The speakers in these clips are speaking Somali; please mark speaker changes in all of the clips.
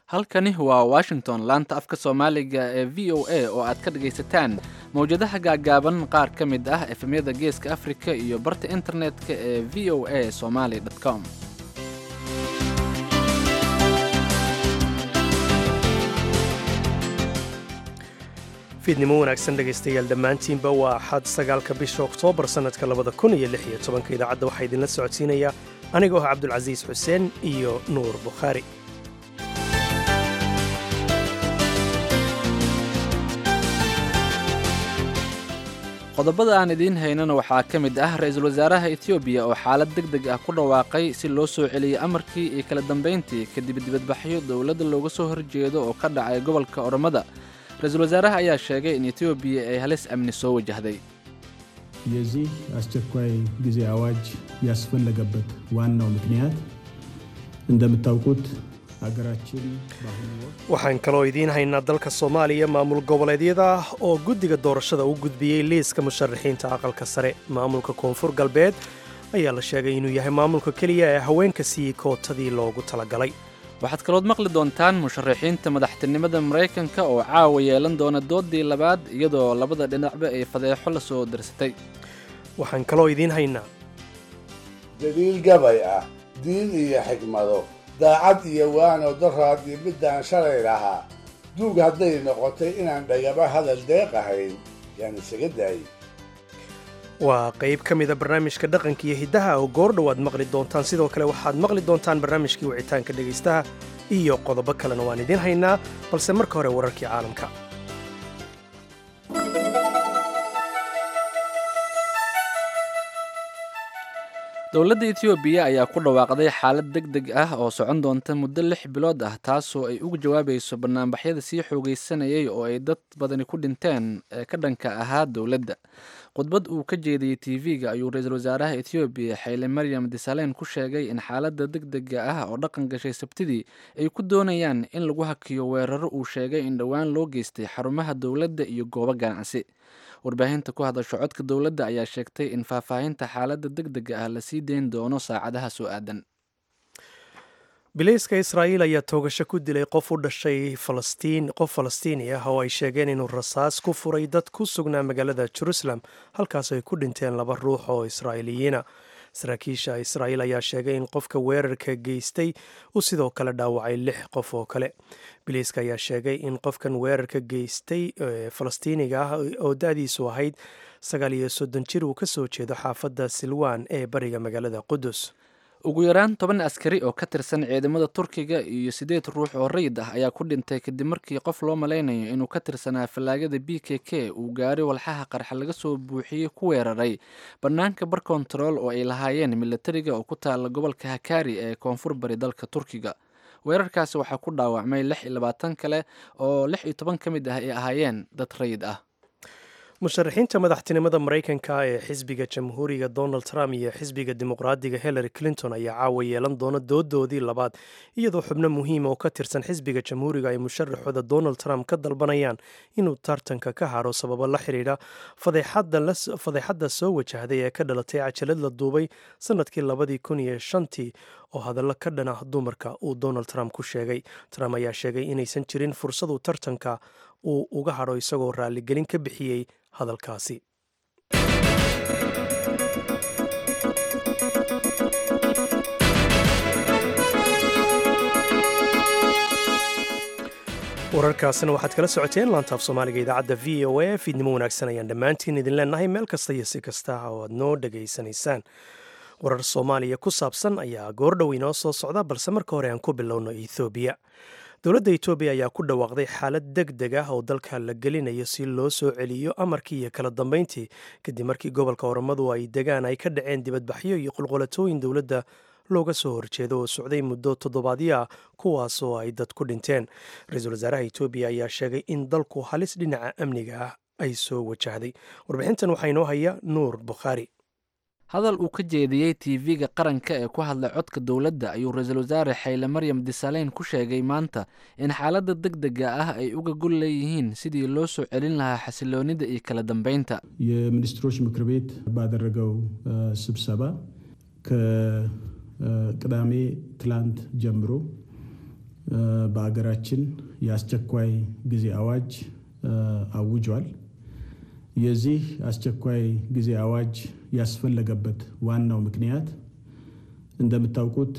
Speaker 1: halkani waa washington laanta afka soomaaliga ee v o a oo aad ka dhagaysataan mawjadaha gaagaaban qaar ka mid ah efemyada geeska afrika iyo barta internetka ee v o a somaly com
Speaker 2: fiidnimo wanaagsan dhegaystayaal dhammaantiinba waa axad sagaalka bisha oktoobar sannadka labada kun iyo lix iyo tobanka idaacadda waxaa idinla socodsiinaya anigoo ah cabdulcasiis xuseen iyo nuur bukhaari
Speaker 1: qodobada aan idiin haynana waxaa ka mid ah ra-iisul wasaaraha etoobiya oo xaalad deg deg ah ku dhawaaqay si loo soo celiyey amarkii iyo kala dambayntii kadib dibadbaxyo dowladda looga soo horjeedo oo ka dhacay gobolka oromada ra-iisul wasaaraha ayaa sheegay in etoobiya ay halis amni soo wajahday
Speaker 3: የዚህ አስቸኳይ ጊዜ አዋጅ ያስፈለገበት ዋናው ምክንያት እንደምታውቁት ሀገራችን በአሁኑ ወቅት
Speaker 2: waxaan kaloo idiin haynaa dalka soomaaliya maamul goboleedyada oo guddiga doorashada u gudbiyey liiska musharaxiinta aqalka sare maamulka koonfur galbeed ayaa la sheegay inuu yahay maamulka keliya ee haweenka siiyey kootadii loogu talagalay
Speaker 1: waxaad kalood maqli doontaan musharaxiinta madaxtinimada maraykanka oo caawa yeelan doona doodii labaad iyadoo labada dhinacba ay fadeexo la soo darsatay
Speaker 2: waxaan kaloo idiin haynaa
Speaker 4: daliil gabay ah diin iyo xigmado daacad iyo waano daraad iyo middaan shalay lahaa duug hadday noqotay inaan dhagaba hadal deeq ahayn yaan isaga daayey
Speaker 2: waa qayb ka mida barnaamijka dhaqanka iyo hiddaha oo goordhow aad maqli doontaan sidoo kale waxaad maqli doontaan barnaamijkii wicitaanka dhegaystaha iyo qodobo kalena waan idiin haynaa balse marka hore wararkii caalamka
Speaker 1: dowladda etoobiya ayaa ku dhawaaqday xaalad deg deg ah oo socon doonta muddo lix bilood ah taasoo ay uga jawaabayso banaanbaxyada sii xoogaysanayay oo ay dad badani ku dhinteen ee ka dhanka ahaa dowladda khudbad uu ka jeediyey tv-ga ayuu ra-iisul wasaaraha etoobiya xayle maryam disalen ku sheegay in xaaladda deg dega ah oo dhaqan gashay sabtidii ay ku doonayaan in lagu hakiyo weeraro uu sheegay in dhowaan loo geystay xarumaha dowladda iyo goobo ganacsi warbaahinta ku hadasho codka dowladda ayaa sheegtay in faahfaahinta xaaladda deg dega ah lasii dayn doono saacadaha soo aadan
Speaker 2: bilayska israa'iil ayaa toogasho ku dilay qof u dhashay falastiin qof falastiini ah oo ay sheegeen inuu rasaas ku furay dad ku sugnaa magaalada jerusalem halkaas ay ku dhinteen laba ruux oo israa'iiliyiina saraakiisha israa'iil ayaa sheegay in qofka weerarka geystay uu sidoo kale dhaawacay lix qof oo kale bilayska ayaa sheegay in qofkan weerarka geystay falastiiniga ah oo da-diisu ahayd sagaal iyo soddon jir uu ka soo jeedo xaafadda silwan ee bariga magaalada qudus
Speaker 1: ugu yaraan toban askari oo ka tirsan ciidamada turkiga iyo siddeed ruux oo rayid ah ayaa ku dhintay kadib markii qof loo malaynayo inuu ka tirsanaa fallaagada b k k uu gaari walxaha qarxa laga soo buuxiyey ku weeraray bannaanka bar kontarool oo ay lahaayeen milatariga oo ku taala gobolka hakari ee koonfur bari dalka turkiga weerarkaasi waxaa ku dhaawacmay lix iyo labaatan kale oo lix iyo toban ka mid ah ay ahaayeen dad rayid ah
Speaker 2: musharaxiinta madaxtinimada maraykanka ee xisbiga jamhuuriga donald trump iyo xisbiga dimuqraadiga hillary clinton ayaa caawa yeelan doona doodoodii labaad iyadoo xubno muhiima oo ka tirsan xisbiga jamhuuriga ay musharaxooda donald trump ka dalbanayaan inuu tartanka ka haro sababo la xidhiidha fadeexadda soo wajahday ee ka dhalatay cajalad la duubay sannadkii labadii kun iyo shantii oo hadallo ka dhan ah dumarka uu donald trump ku sheegay trump ayaa sheegay inaysan jirin fursadu tartanka uu uga hadho isagoo raalligelin ka bixiyey hadalkaasi wararkaasina waxaad kala socoteen laantaaf soomaaliga idaacadda v o a fiidnimo wanaagsan ayaan dhammaantiin idin leenahay meel kasta iyo si kasta oo aad noo dhegaysanaysaan warar soomaaliya ku saabsan ayaa goordhow inoo soo socda balse marka hore aan ku bilowno ethoobiya dowladda etoobiya ayaa ku dhawaaqday xaalad deg deg ah oo dalka la gelinayo si loo soo celiyo amarkii iyo kala dambayntii kadib markii gobolka oromadu ay degaan ay ka dhaceen dibadbaxyo iyo qulqulatooyin dowladda looga soo horjeedo oo socday muddo toddobaadyo ah kuwaas oo ay dad ku dhinteen ra-iisul wasaaraha etoobiya ayaa sheegay in dalku halis dhinaca amniga ah ay soo wajahday warbixintan waxaa inoo haya nuur bukhaari
Speaker 1: hadal uu ka jeediyey tv-ga qaranka ee ku hadlay codka dowladda ayuu ra-iisul wasaare xayle maryam disaleyn ku sheegay maanta in xaaladda deg dega ah ay uga gol leeyihiin sidii loo soo celin lahaa xasiloonida iyo kala dambeynta
Speaker 3: የሚኒስትሮች ምክር ቤት ባደረገው ስብሰባ ከቅዳሜ ትላንት ጀምሮ በሀገራችን የአስቸኳይ ጊዜ አዋጅ አውጇል። የዚህ አስቸኳይ ጊዜ አዋጅ ያስፈለገበት ዋናው ምክንያት እንደምታውቁት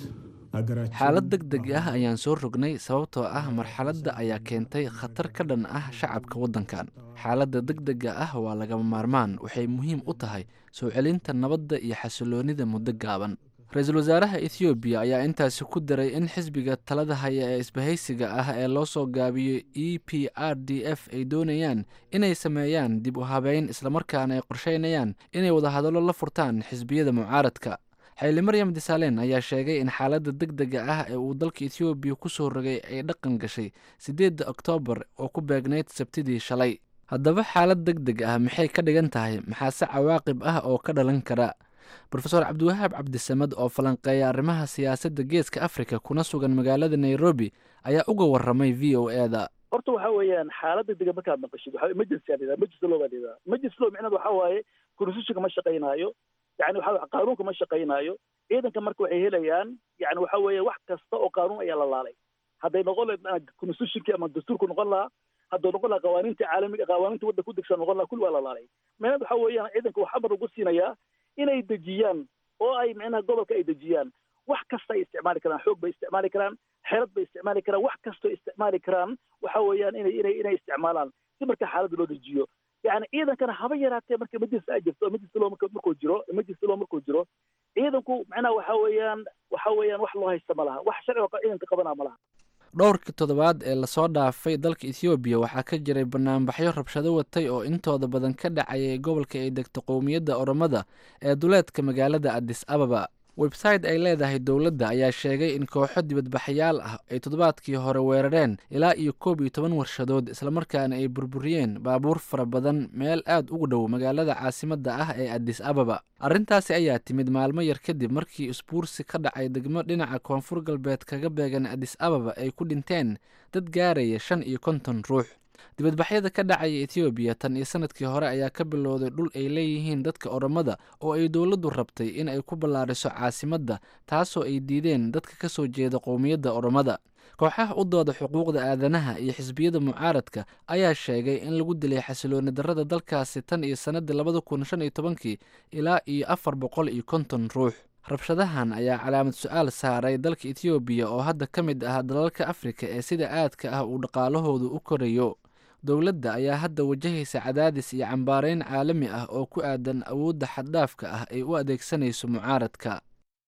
Speaker 1: xaalad deg deg ah ayaan soo rognay sababtoo ah marxaladda ayaa keentay khatar ka dhan ah shacabka waddankan xaaladda deg dega ah waa lagama maarmaan waxay muhiim u tahay soo celinta nabadda iyo xasiloonnida muddo gaaban ra-iisul wasaaraha ethoobiya ayaa intaasi ku daray in xisbiga talada haya ee isbahaysiga ah ee loo soo gaabiyo e p r d f ay doonayaan inay sameeyaan dib u habeyn islamarkaana ay qorsheynayaan inay wadahadallo la furtaan xisbiyada mucaaradka xayli maryam disalen ayaa sheegay in xaaladda deg dega ah ee uu dalka ethoobiya ku soo rogay ay dhaqan gashay siddeedda oktoobar oo ku beegnayd sabtidii shalay haddaba xaalad deg deg ah maxay ka dhigan tahay maxaase cawaaqib ah oo ka dhalan kara rofeor cabdiwahaab cabdisamad oo falanqeeya arrimaha siyaasadda geeska afrika kuna sugan magaalada nairobi ayaa uga waramay v o e da
Speaker 5: horta waxa weeyaan xaalad deg dega markaad maqashid waxa emergency aa emergency law baa lidaa emergency law micnaheed waxa waaye constitutionka ma shaqaynaayo yani waxa qaanuunka ma shaqaynaayo ciidanka marka waxay helayaan yani waxa weeye wax kasta oo qaanuun ayaa la laalay hadday noqon lahayd constitutionkii ama dastuurku noqon lahaa hadduu noqon lahaa qawaaniinta caalamiga qawaaniinta wadda ku degsan noqon lahaa kulli waa la laalay micnaheed waxa weeyaan ciidanka wax amar ugu siinayaa inay dejiyaan oo ay micnaha gobolka ay dejiyaan wax kasta ay isticmaali karaan xoog bay isticmaali karaan xeelad bay isticmaali karaan wax kastoo isticmaali karaan waxa weeyaan inay inay inay isticmaalaan si marka xaaladda loo dejiyo yani ciidankana haba yaraatee marka emergency ay jirto emergency law marka markuu jiro emergency law markuu jiro ciidanku macnaha waxa weeyaan waxa weeyaan wax loo haysta ma laha wax sharci oo ciidanka qabanaa ma laha
Speaker 1: dhowrkii toddobaad ee lasoo dhaafay dalka ethoobiya waxaa ka jiray banaanbaxyo rabshado watay oo intooda badan ka dhacayay gobolka ay degto qowmiyadda oromada ee duleedka magaalada adis ababa website ay leedahay dowladda ayaa sheegay in kooxo dibadbaxyaal ah ay toddobaadkii hore weerareen ilaa iyo koob iyo toban warshadood islamarkaana ay burburiyeen baabuur fara badan meel aad ugu dhow magaalada caasimadda ah ee adis ababa arrintaasi ayaa timid maalmo yar kadib markii isbuursi ka dhacay degmo dhinaca koonfur galbeed kaga beegan adis ababa ay ku dhinteen dad gaaraya shan iyo konton ruux dibadbaxyada ka dhacaya ethoobiya tan iyo sanadkii hore ayaa ka bilowday dhul ay leeyihiin dadka oromada oo ay dowladdu rabtay in ay ku ballaariso caasimadda taasoo ay diideen dadka ka soo jeeda qowmiyadda oromada kooxaha u dooda xuquuqda aadanaha iyo xisbiyada mucaaradka ayaa sheegay in lagu dilay xasilooni darrada dalkaasi tan iyo sannaddii labada kun shan iyo tobankii ilaa iyo afar boqol iyo konton ruux rabshadahan ayaa calaamad su-aal saaray dalka ethoobiya oo hadda ka mid ah dalalka afrika ee sida aadka ah uu dhaqaalahoodu u korayo dowladda ayaa hadda wajahaysa cadaadis iyo cambaarayn caalami ah oo ku aadan awoodda xaddhaafka ah ay u adeegsanayso mucaaradka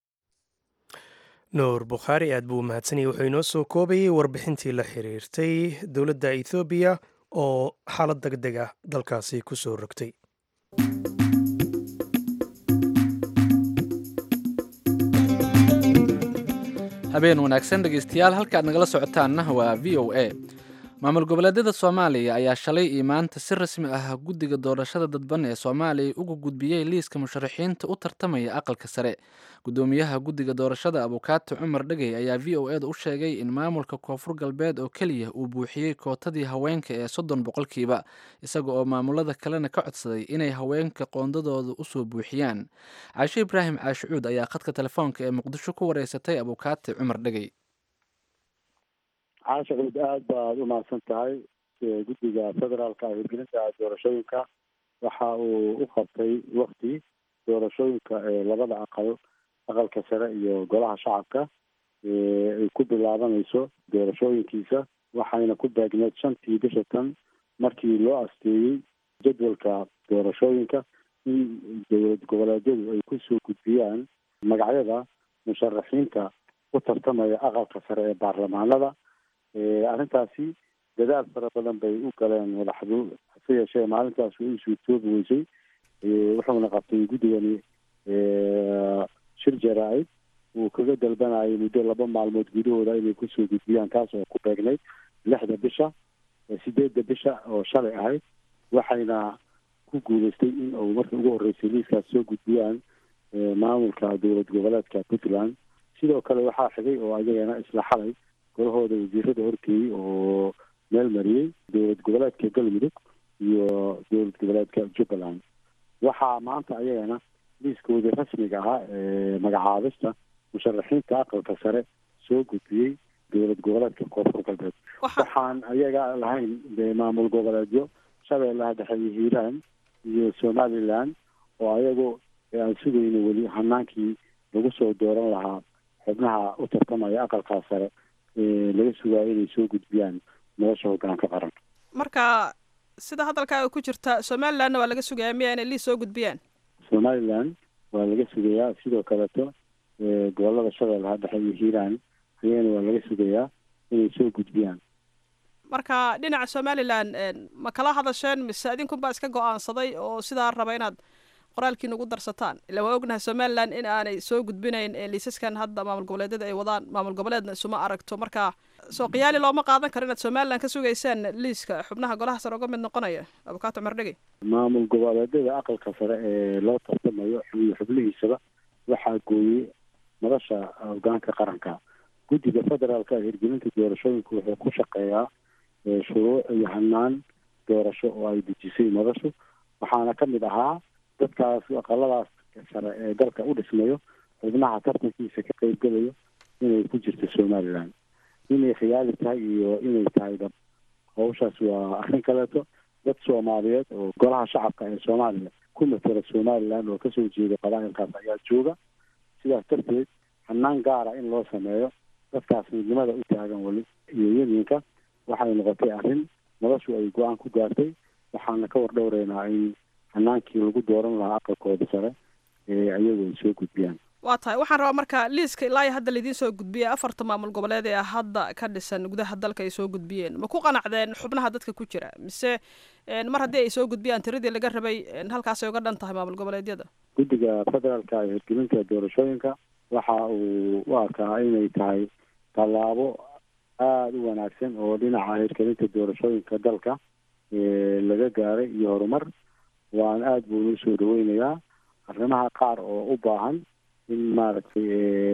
Speaker 2: nuur bukhaari aad buu u mahadsanayay wuxuu inoo soo koobayay warbixintii la xiriirtay dowladda ethoobiya oo xaalad deg deg ah dalkaasi ku soo rogtay
Speaker 1: habeen wanaagsan dhegeystayaal halkaad nagala socotaanna waa v o a maamul goboleedyada soomaaliya ayaa shalay iyo maanta si rasmi ah guddiga doorashada dadban ee soomaaliya uga gudbiyey liiska musharaxiinta u tartamaya aqalka sare guddoomiyaha guddiga doorashada abukaati cumar dhegey ayaa v o eda u sheegay in maamulka koonfur galbeed oo keliya uu buuxiyey kootadii haweenka ee soddon boqolkiiba isaga oo maamulada kalena ka codsaday inay haweenka qoondadooda usoo buuxiyaan caashe ibraahim caashicuud ayaa khadka telefoonka ee muqdisho ku wareysatay abukaati cumar dhegey
Speaker 6: caasha cuud aad baad u mahadsan tahay guddiga federaalka hirgelinta doorashooyinka waxa uu u qabtay wakti doorashooyinka ee labada aqal aqalka sare iyo golaha shacabka ay ku bilaabanayso doorashooyinkiisa waxayna ku baagneed shantii bisha tan markii loo asteeyey jadwalka doorashooyinka in dowlad goboleedyadu ay kusoo gudbiyaan magacyada musharaxiinta u tartamaya aqalka sare ee baarlamaanada arrintaasi dadaal fara badan bay u galeen madaxdu hase yeeshee maalintaas way u suurtoobi weysay wuxuuna qabtay guddigani shir jaraa-id uu kaga dalbanayay muddo laba maalmood gudahooda inay kusoo gudbiyaan taas oo ku beegnayd lixda bisha sideedda bisha oo shalay ahayd waxayna ku guuleystay in uu markii ugu horreysay liiskaas soo gudbiyaan maamulka dowlad goboleedka puntland sidoo kale waxaa xigay oo ayagana isla xalay golahooda wasiirada horkeeyey oo meel mariyey dowlad goboleedka galmudug iyo dowlad goboleedka jubbaland waxaa maanta ayagana liiskoodii rasmiga ahaa ee magacaabista musharaxiinta aqalka sare soo gudbiyey dowlad goboleedka koonfur galbeed waxaan ayaga lahayn de maamul goboleedyo shabeellaha dhexe iyo hiiraan iyo somaliland oo ayagu aan sugayno weli hanaankii lagu soo dooran lahaa xubnaha u tartamaya aqalkaa sare laga sugaayo inay soo gudbiyaan nolosha hogaanka qaran
Speaker 7: marka sida hadalkaaga ku jirta somalilandna waa laga sugayaa miya inay liis soo gudbiyaan
Speaker 6: somaliland waa laga sugayaa sidoo kaleto gobolada shabeellaha dhexe iyo hiiraan ayagana waa laga sugayaa inay soo gudbiyaan
Speaker 7: marka dhinaca somaliland ma kala hadasheen mise idinkunbaa iska go-aansaday oo sidaa raba inaad qoraalkiina ugu darsataan ila waa ognahay somaliland in aanay soo gudbinayn liisaskan hadda maamul goboleedyada ay wadaan maamul goboleedna isuma aragto marka soo qiyaali looma qaadan karo inaad somaliland ka sugaysaan liiska xubnaha golaha sare uga mid noqonaya abukaato mardhegi
Speaker 6: maamul goboleedyada aqalka sare ee loo tartamayo iyo xubnihiisaba waxaa gooyey madasha hogaanka qaranka guddiga federaalka hirgelinta doorashooyinka wuxuu ku shaqeeyaa shuruuc iyo hanaan doorasho oo ay dejisay madashu waxaana ka mid ahaa dadkaas aqaladaas sare ee dalka u dhismayo xubnaha tartankiisa ka qeybgelayo inay ku jirto somaliland inay khiyaali tahay iyo inay tahay dab hawshaas waa arrin kaleeto dad soomaaliyeed oo golaha shacabka ee soomaaliya ku matela somaliland oo kasoo jeeda qabaa'ilkaas ayaa jooga sidaas darteed hanaan gaara in loo sameeyo dadkaas midnimada u taagan weli iyo yemiinka waxay noqotay arrin noloshu ay go-aan ku gaartay waxaana ka war dhowreynaa in hanaankii lagu dooran lahaa aqalkooda sare ee ayagu ay soo gudbiyaan
Speaker 7: waa tahay waxaan rabaa marka liiska ilaa iyo hadda laidiin soo gudbiyey afarta maamul goboleed ee hadda ka dhisan gudaha dalka ay soo gudbiyeen ma ku qanacdeen xubnaha dadka ku jira mise mar haddii ay soo gudbiyaan tiradii laga rabay halkaasay uga dhan tahay maamul goboleedyada
Speaker 6: guddiga federaalka ee hirgelinta doorashooyinka waxa uu u arkaa inay tahay tallaabo aada u wanaagsan oo dhinaca hirgelinta doorashooyinka dalka laga gaaray iyo horumar waana aada buu noo soo dhaweynayaa arrimaha qaar oo u baahan in maaragtay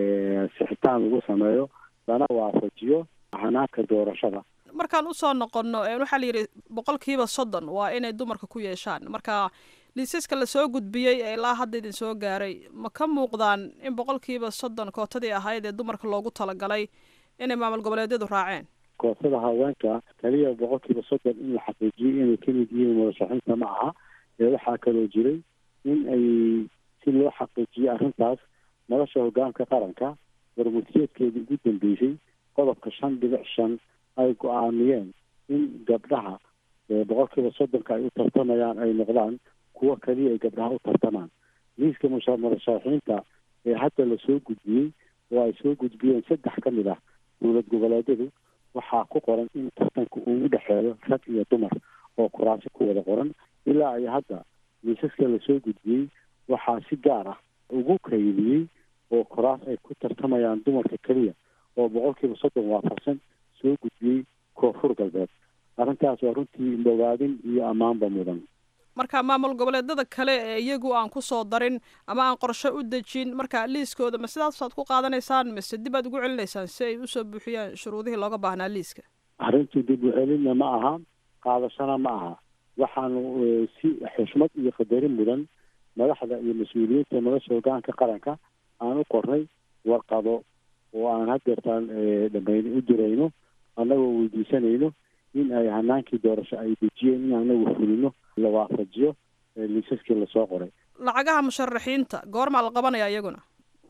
Speaker 6: sixitaan lagu sameeyo lana waafajiyo hanaanka doorashada
Speaker 7: markaan usoo noqono waxaa la yidhi boqolkiiba soddon waa inay dumarka ku yeeshaan marka liisaska lasoo gudbiyey ee ilaa hadda idin soo gaaray ma ka muuqdaan in boqolkiiba soddon kootadii ahayd ee dumarka loogu talagalay inay maamul goboleedyadu raaceen
Speaker 6: kootada haweenka kaliya boqolkiiba soddon in la xaqiijiyey inay kamid yihiin madaxaxinta ma aha ee waxaa kaloo jiray in ay si loo xaqiijiyey arrintaas nolosha hogaanka qaranka warmurtiyeedkeedii ugu dambeysay qodobka shan dhibic shan ay go-aamiyeen in gabdhaha boqolkiiba soddonka ay u tartamayaan ay noqdaan kuwo kaliya ay gabdhaha u tartamaan liiska murashaxiinta ee hadda lasoo gudbiyey oo ay soo gudbiyeen saddex ka mid ah dowlad goboleedyadu waxaa ku qoran in tartanka uu u dhexeeyo rag iyo dumar oo kuraasi ku wada qoran ilaa ay hadda liisaska lasoo gudbiyey waxaa si gaar ah ugu kaydiyey oo koraas ay ku tartamayaan dumarka keliya oo boqolkiiba soddon waafaqsan soo gudbiyey koonfur galbeed arrintaas waa runtii dhawaadin iyo ammaanba mudan
Speaker 7: marka maamul goboleedyada kale ee iyagu aan kusoo darin ama aan qorshe u dejin marka liiskooda ma sidaasaad ku qaadanaysaan mise dib aad ugu celinaysaan si ay usoo buuxiyaan shuruudihii looga baahnaa liiska
Speaker 6: arrintu dib u celinna ma aha qaadashana ma aha waxaanu si xushmad iyo qadarin mudan madaxda iyo mas-uuliyiinta nolosha hogaanka qaranka aan u qornay warqado oo aan hadeertaan dhamayn u dirayno annagoo weydiisanayno in ay hanaankii doorasho ay dejiyeen in anagu fulino la waafajiyo liisaskii lasoo qoray
Speaker 7: lacagaha musharaxiinta goormaa la qabanaya iyaguna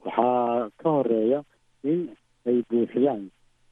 Speaker 6: waxaa ka horeeya in ay buuxiyaan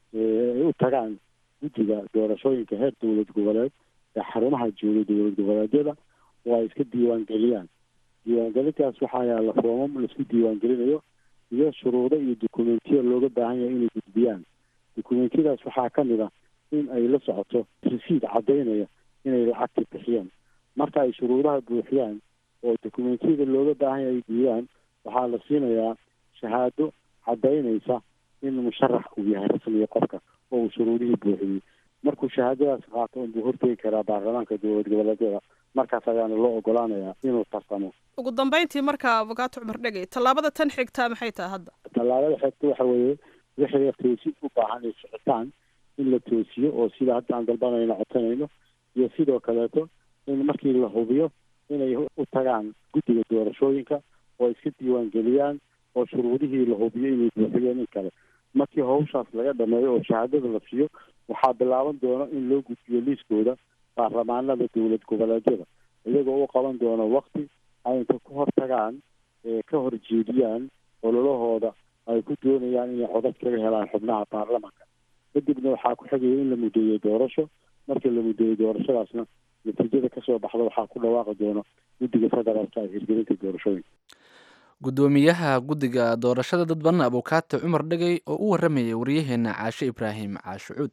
Speaker 6: ay u tagaan guddiga doorashooyinka heer dowlad goboleed ee xarumaha jooga dowlad goboleedyada oo ay iska diiwaangeliyaan diiwaangelintaas waxaa yaalla foomam laisku diiwaangelinayo iyo shuruudo iyo dokumentiya looga baahan yahay inay gudbiyaan dokumentiyadaas waxaa ka mid ah in ay la socoto risiid caddaynaya inay lacagta bixiyeen marka ay shuruudaha buuxiyaan oo dokumentiyada looga baahan yahay ay diidaan waxaa la siinayaa shahaado caddaynaysa in musharax uu yahay rasmiga qofka oo uu shuruudihii buuxiyey markuu shahaadadaas qaato unbuu hortegi karaa baarlamaanka dowlad goboleedyada markaas ayaana loo ogolaanayaa inuu tartamo
Speaker 7: ugu dambeyntii marka avokaato cumar dhegey tallaabada tan xigtaa maxay tahay hadda
Speaker 6: tallaabada xigta waxa weeye wixii toosin u baahan ay socotaan in la toosiyo oo sida hadda aan dalbanayno codsanayno iyo sidoo kaleeto in markii la hubiyo inay u tagaan guddiga doorashooyinka oo iska diiwaangeliyaan oo shuruudihii la hubiyo inay buuxiyeen in kale markii hawshaas laga dhameeyo oo shahaadada la siiyo waxaa bilaaban doona in loo gudbiyo liiskooda baarlamaanada dowlad goboleedyada iyagoo u qaban doono wakti ay inta ku hortagaan ka horjeediyaan ololahooda ay ku doonayaan inay codad kaga helaan xubnaha baarlamanka kadibna waxaa ku xigaya in la mudeeyo doorasho markii la mudeeyo doorashadaasna natiijada kasoo baxda waxaa ku dhawaaqi doona guddiga federaalka ee hirgelinta doorashooyinka
Speaker 1: guddoomiyaha guddiga doorashada dadban abukaate cumar dhegey oo u waramayay waryaheena caashe ibraahim caashucuud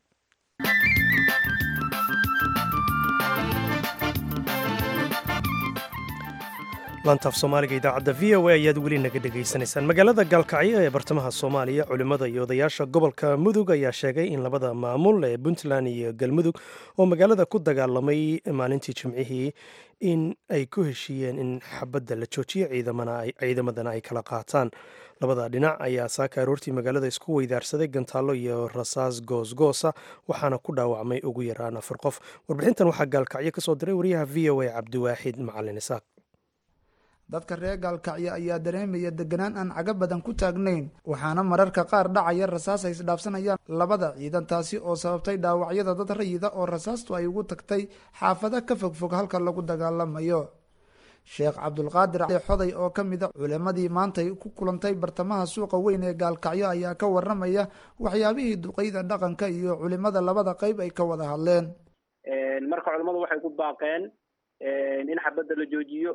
Speaker 2: lantaaf soomaaliga idaacadda v o a ayaad weli naga dhegaysanaysaan magaalada gaalkacyo ee bartamaha soomaaliya culimmada iyo odayaasha gobolka mudug ayaa sheegay in labada maamul ee puntland iyo galmudug oo magaalada ku dagaalamay maalintii jimcihii in ay ku heshiiyeen in xabadda la joojiyo ciidamadana ay kala qaataan labada dhinac ayaa saaka aroortii magaalada isku weydaarsaday gantaallo iyo rasaas goosgoosa waxaana ku dhaawacmay ugu yaraan afar qof warbixintan waxaa gaalkacyo ka soo diray wariyaha v o a cabdiwaaxid macalin isaaq
Speaker 8: dadka reer gaalkacyo ayaa dareemaya deganaan aan caga badan ku taagnayn waxaana mararka qaar dhacaya rasaas ay isdhaafsanayaan labada ciidan taasi oo sababtay dhaawacyada dad rayida oo rasaastu ay ugu tagtay xaafado ka fogfog halka lagu dagaalamayo sheekh cabdulqaadir xoday oo ka mid a culimadii maantay ku kulantay bartamaha suuqa weyn ee gaalkacyo ayaa ka waramaya waxyaabihii duqeyda dhaqanka iyo culimada labada qeyb ay ka wada hadleen
Speaker 9: marka culimadu waxay ku baaqeen in xabadda la joojiyo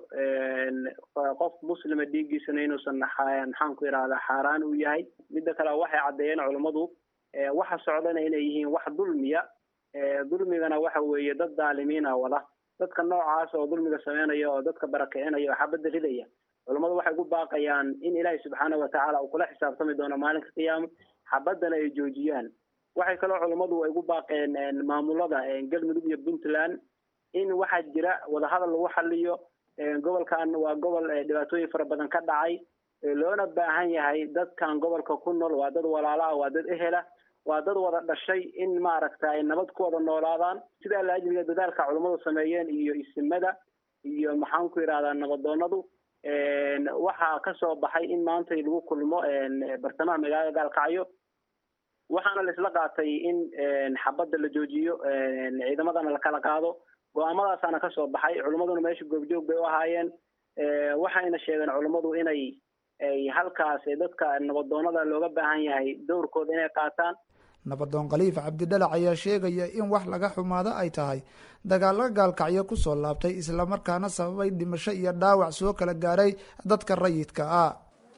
Speaker 9: qof muslima dhiiggiisana inuusan maxaan ku idhahdaa xaaraan uu yahay midda kale waxay caddeeyeen culummadu waxa socdana inay yihiin wax dulmiya dulmigana waxa weeye dad daalimiina wada dadka noocaas oo dulmiga sameynaya oo dadka barakicinaya oo xabadda ridaya culummadu waxay ku baaqayaan in ilaahay subxaana watacaala uu kula xisaabtami doono maalinka qiyaama xabaddana ay joojiyaan waxay kaloo culummadu ay ku baaqeen maamulada galmudug iyo puntland in waxaa jira wadahadal lagu xaliyo gobolkan waa gobol dhibaatooyin fara badan ka dhacay loona baahan yahay dadkan gobolka ku nool waa dad walaala ah waa dad ehela waa dad wada dhashay in maaragta ay nabad ku wada noolaadaan sidaa laajliga dadaalka culummadu sameeyeen iyo isimada iyo maxaan ku yidhahdaa nabadoonadu waxaa kasoo baxay in maanta lagu kulmo bartamaha magaalada gaalkacyo waxaana la isla qaatay in xabadda la joojiyo ciidamadana la kala qaado go-aamadaasaana kasoo baxay culimmaduna meesha goobjoog bay u ahaayeen waxayna sheegeen culimmadu inay ay halkaas dadka nabadoonada looga baahan yahay dowrkooda inay qaataan
Speaker 8: nabadoon khaliif cabdidhalac ayaa sheegaya in wax laga xumaado ay tahay dagaalo gaalkacyo kusoo laabtay islamarkaana sababay dhimasho iyo dhaawac soo kala gaaray dadka rayidka ah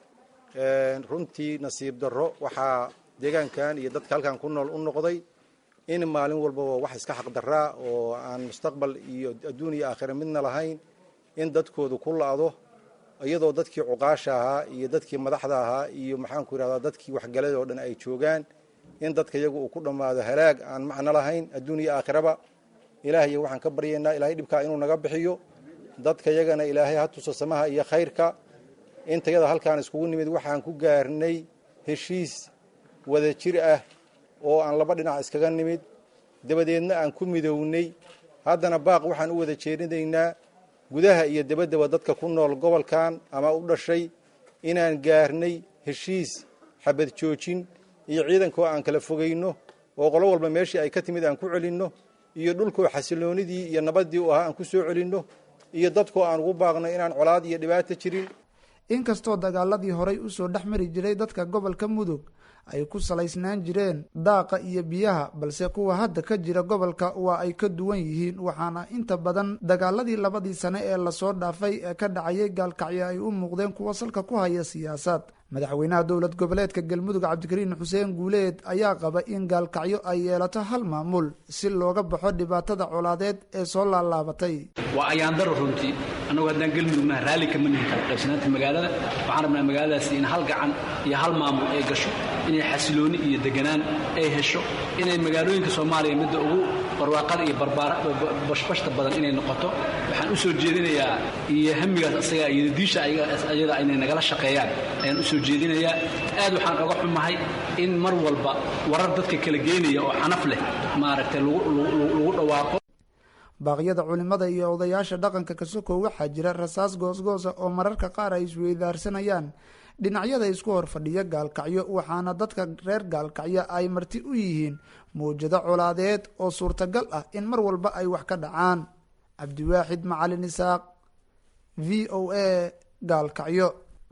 Speaker 10: runtii nasiib darro waxaa deegaankan iyo dadka halkan ku nool u noqday in maalin walbaba wax iska xaqdaraa oo aan mustaqbal iyo adduun iyo aakhira midna lahayn in dadkoodu ku la-do iyadoo dadkii cuqaasha ahaa iyo dadkii madaxda ahaa iyo maxaanku yidhahdaa dadkii waxgalada oo dhan ay joogaan in dadka iyagu uu ku dhammaado halaag aan macno lahayn adduun iyo aakhiraba ilaahay waxaan ka baryaynaa ilaahay dhibkaa inuu naga bixiyo dadka yagana ilaahay ha tuso samaha iyo khayrka intayada halkaan iskugu nimid waxaan ku gaarnay heshiis wada jir ah oo aan laba dhinac iskaga nimid dabadeedna aan ku midownay haddana baaq waxaan u wada jeedinaynaa gudaha iyo dabaddaba dadka ku nool gobolkan ama u dhashay inaan gaarnay heshiis xabad joojin iyo ciidankoo aan kala fogayno oo qolo walba meeshii ay ka timid aan ku celinno iyo dhulkoo xasiloonidii iyo nabaddii u ahaa aan ku soo celinno iyo dadkoo aan ugu baaqno inaan colaad iyo dhibaato jirin
Speaker 8: inkastoo dagaaladii horay usoo dhex mari jiray dadka gobolka mudug ay ku salaysnaan jireen daaqa iyo biyaha balse kuwa hadda ka jira gobolka waa ay ka duwan yihiin waxaana inta badan dagaaladii labadii sane ee lasoo dhaafay ee ka dhacayay gaalkacyo ay u muuqdeen kuwa salka ku haya siyaasad madaxweynaha dowlad goboleedka galmudug cabdikariin xuseen guuleed ayaa qaba in gaalkacyo ay yeelato hal maamul si looga baxo dhibaatada colaadeed ee soo laalaabatay
Speaker 11: waa ayaandaro runtii annagu haddaan galmudugnaha raalli kama nihin kala qaybsanaanta magaalada waxaan rabnaa magaaladaasi in hal gacan iyo hal maamul ay gasho inay xasilooni iyo deganaan ay hesho inay magaalooyinka soomaaliya midda ugu barwaaqada iyo bashbashta badan inay noqoto waxaan u soo jeedinayaa iyo hamigaas asaga iyo diisha ayada inay nagala shaqeeyaan ayaan u soo jeedinayaa aad waxaan oga xumahay in mar walba warar dadka kala geynaya oo xanaf leh maaragtay lagu dhawaaqo
Speaker 8: baaqyada culimada iyo odayaasha dhaqanka kasoko waxaa jira rasaas goosgoosa oo mararka qaar ay isweydaarsanayaan dhinacyada isku hor fadhiya gaalkacyo waxaana dadka reer gaalkacyo ay marti u yihiin mawjado colaadeed oo suurtagal ah in mar walba ay wax ka dhacaan cabdiwaaxid macalin isaaq v o a gaalkacyo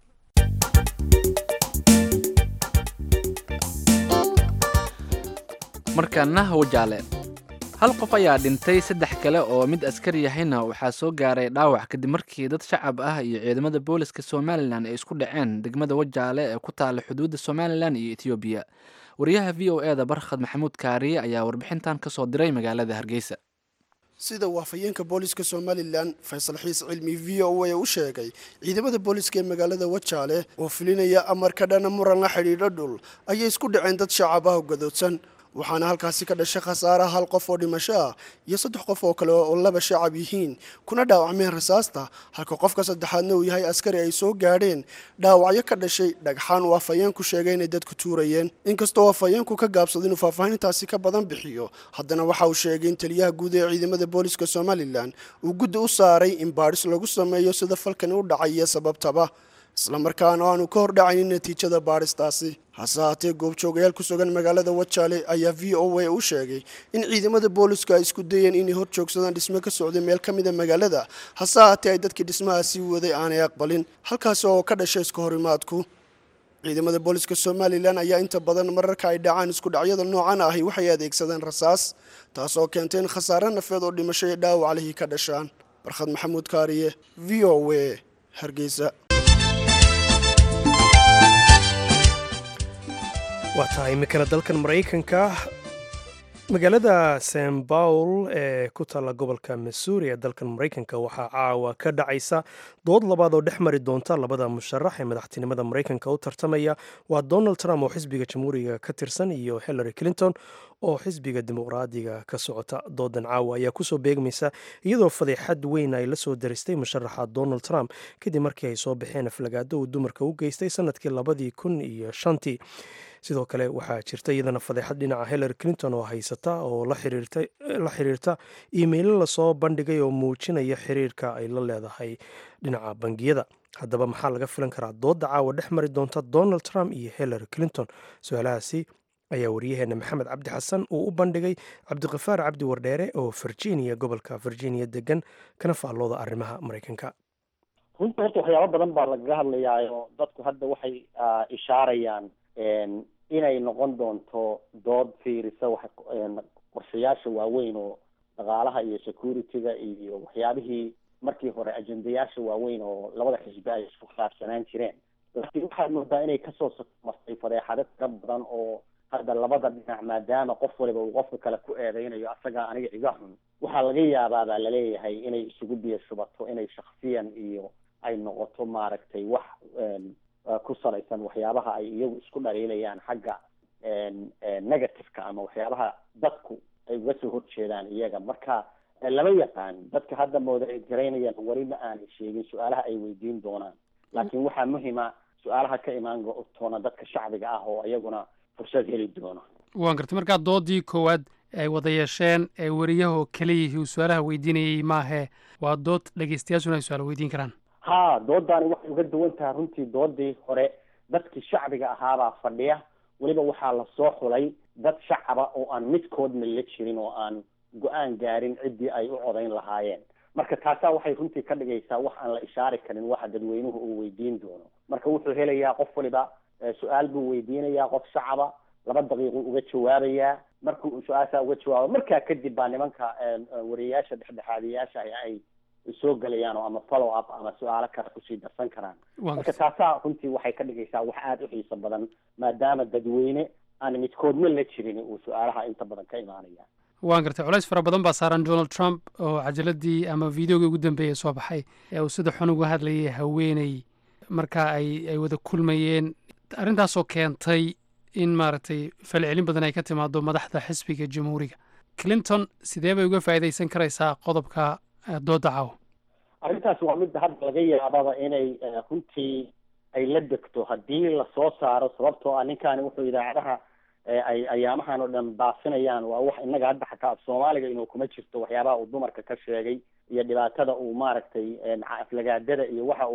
Speaker 1: markaana wajaale hal qof ayaa dhintay saddex kale oo mid askari yahayna waxaa soo gaaray dhaawac kadib markii dad shacab ah iyo ciidamada booliska somalilan ay isku dhaceen degmada wajaale ee ku taala xuduudda somalilan iyo etoobiya wariyaha v o e da barkhad maxamuud kaariye ayaa warbixintan ka soo diray magaalada hargeysa
Speaker 12: sida uu afhayeenka booliska somalilan faysal xiis cilmi v o a u sheegay ciidamada booliska ee magaalada wajaale oo fulinaya amar ka dhana muran la xidhiidho dhul ayay isku dhaceen dad shacab ah oo gadoodsan waxaana halkaasi ka dhashay khasaare hal qof oo dhimasho ah iyo saddex qof oo kale oo laba shacab yihiin kuna dhaawacmeen rasaasta halka qofka saddexaadna uu yahay askari ay soo gaadheen dhaawacyo ka dhashay dhagxaan uu afhayeenku sheegay inay dadku tuurayeen inkastoo afhayeenku ka gaabsada inuu faahfaahintaasi ka badan bixiyo haddana waxa uu sheegay in taliyaha guud ee ciidamada booliska somalilan uu guddi u saaray in baadhis lagu sameeyo sida falkani u dhacay iyo sababtaba islamarkaana aanu ka hordhacaynin natiijada baadhistaasi hase haatee goobjoogayaal ku sugan magaalada wajaale ayaa v o a u sheegay in ciidamada booliska ay isku dayeen inay hor joogsadaan dhismo ka socday meel ka mida magaalada hase haatee ay dadkii dhismahaasi waday aanay aqbalin halkaasi oo ka dhashay iska horimaadku ciidamada booliska somalilan ayaa inta badan mararka ay dhacaan isku dhacyada noocan ahi waxay adeegsadeen rasaas taasoo keentay in khasaare nafeed oo dhimasho iyo dhaawac lihii ka dhashaan barkhad maxamuud kaariye v o a hargeysa
Speaker 2: waa tahay iminkana dalkan maraykanka magaalada st baul ee ku taalla gobolka missouri ee dalkan maraykanka waxaa caawa ka dhacaysa dood labaad oo dhex mari doonta labada musharax ee madaxtinimada maraykanka u tartamaya waa donald trump oo xisbiga jamhuuriga ka tirsan iyo hillary clinton oo xisbiga dimuqraadiga ka socota doodan caawa ayaa kusoo beegmaysa iyadoo fadeexad weyn ay la soo daristay musharaxa donald trump kadib markii ay soo baxeen aflagaado uu dumarka u geystay sanadkii labadii kun iyo shantii sidoo kale waxaa jirta iyadana fadeexad dhinaca hillary clinton oo haysata oo la xiriirta iimaylo lasoo bandhigay oo muujinaya xiriirka ay la leedahay dhinaca bangiyada haddaba maxaa laga filan karaa dooda caawa dhex mari doonta donald trump iyo hillary clinton su-aalahaasi ayaa waryaheena maxamed cabdi xasan uu u bandhigay cabdiqafaar cabdi wardheere oo virginia gobolka virginia degan kana faallooda arrimaha maraykanka
Speaker 13: runta horta waxyaabo badan baa lagaga hadlayaayo dadku hadda waxay ishaarayaan inay noqon doonto dood fiirisa qorshayaasha waaweyn oo dhaqaalaha iyo security-ga iyo waxyaabihii markii hore ajendayaasha waaweyn oo labada xisbi ay isku khilaafsanaan jireen laakiin waxaad moodaa inay kasoo martay fadeexado tira badan oo hadda labada dhinac maadaama qof waliba uu qofka kale ku eedeynayo asagaa aniga iga xun waxaa laga yaabaa baa laleeyahay inay isugu biyo shubato inay shaksiyan iyo ay noqoto maaragtay wax ku salaysan waxyaabaha ay iyagu isku dhaliilayaan xagga negativeka ama waxyaabaha dadku ay uga soo horjeedaan iyaga marka lama yaqaan dadka hadda moodareed garaynayaan weli ma aanay sheegin su-aalaha ay weydiin doonaan laakiin waxaa muhima su-aalaha ka imaan toona dadka shacbiga ah oo iyaguna fursad heli doono
Speaker 14: waan gartay markaa doodii koowaad ay wada yeesheen ee wariyahoo keliyihii uu su-aalaha weydiinayay maahe waa dood dhegeystayaashuna ay su-aal weydiin karaan
Speaker 13: ha doodani waxay uga duwan tahay runtii doodii hore dadkii shacbiga ahaabaa fadhiya weliba waxaa lasoo xulay dad shacaba oo aan midkoodna la jirin oo aan go-aan gaarin ciddii ay u codayn lahaayeen marka taasaa waxay runtii ka dhigaysaa wax aan la ishaari karin waxa dadweynuhu uu weydiin doono marka wuxuu helayaa qof waliba su-aal buu weydiinayaa qof shacaba laba daqiiqu uga jawaabayaa markuu su-aashaa uga jawaabo markaa kadib baa nimanka wariyayaasha dhexdhexaadiyaasha ay soo gelayaan oo ama follow up ama su-aalo kale kusii darsan karaan marka taasaa runtii waxay ka dhigaysaa wax aada u xiiso badan maadaama dadweyne aan midkoodna la jirin uu su-aalaha inta badan ka imaanaya
Speaker 14: waan gartay culays fara badan baa saaran donald trump oo cajaladii ama videogii ugu dambeeyay soo baxay ee uu sida xun uga hadlayay haweeney marka ay ay wada kulmayeen arrintaasoo keentay in maaragtay falcelin badan ay ka timaado madaxda xisbiga jamhuuriga clinton sidee bay uga faa'iidaysan karaysaa qodobka dooda caawa
Speaker 13: arrintaas waa midda hadda laga yaababa inay runtii ay la degto haddii lasoo saaro sababtoo ah ninkaani wuxuu idaacadaha ay ayaamahan oo dhan baafinayaan waa wax innaga hadda xataa af soomaaliga inuu kuma jirto waxyaabaha uu dumarka ka sheegay iyo dhibaatada uu maaragtay aflagaadada iyo waxa uu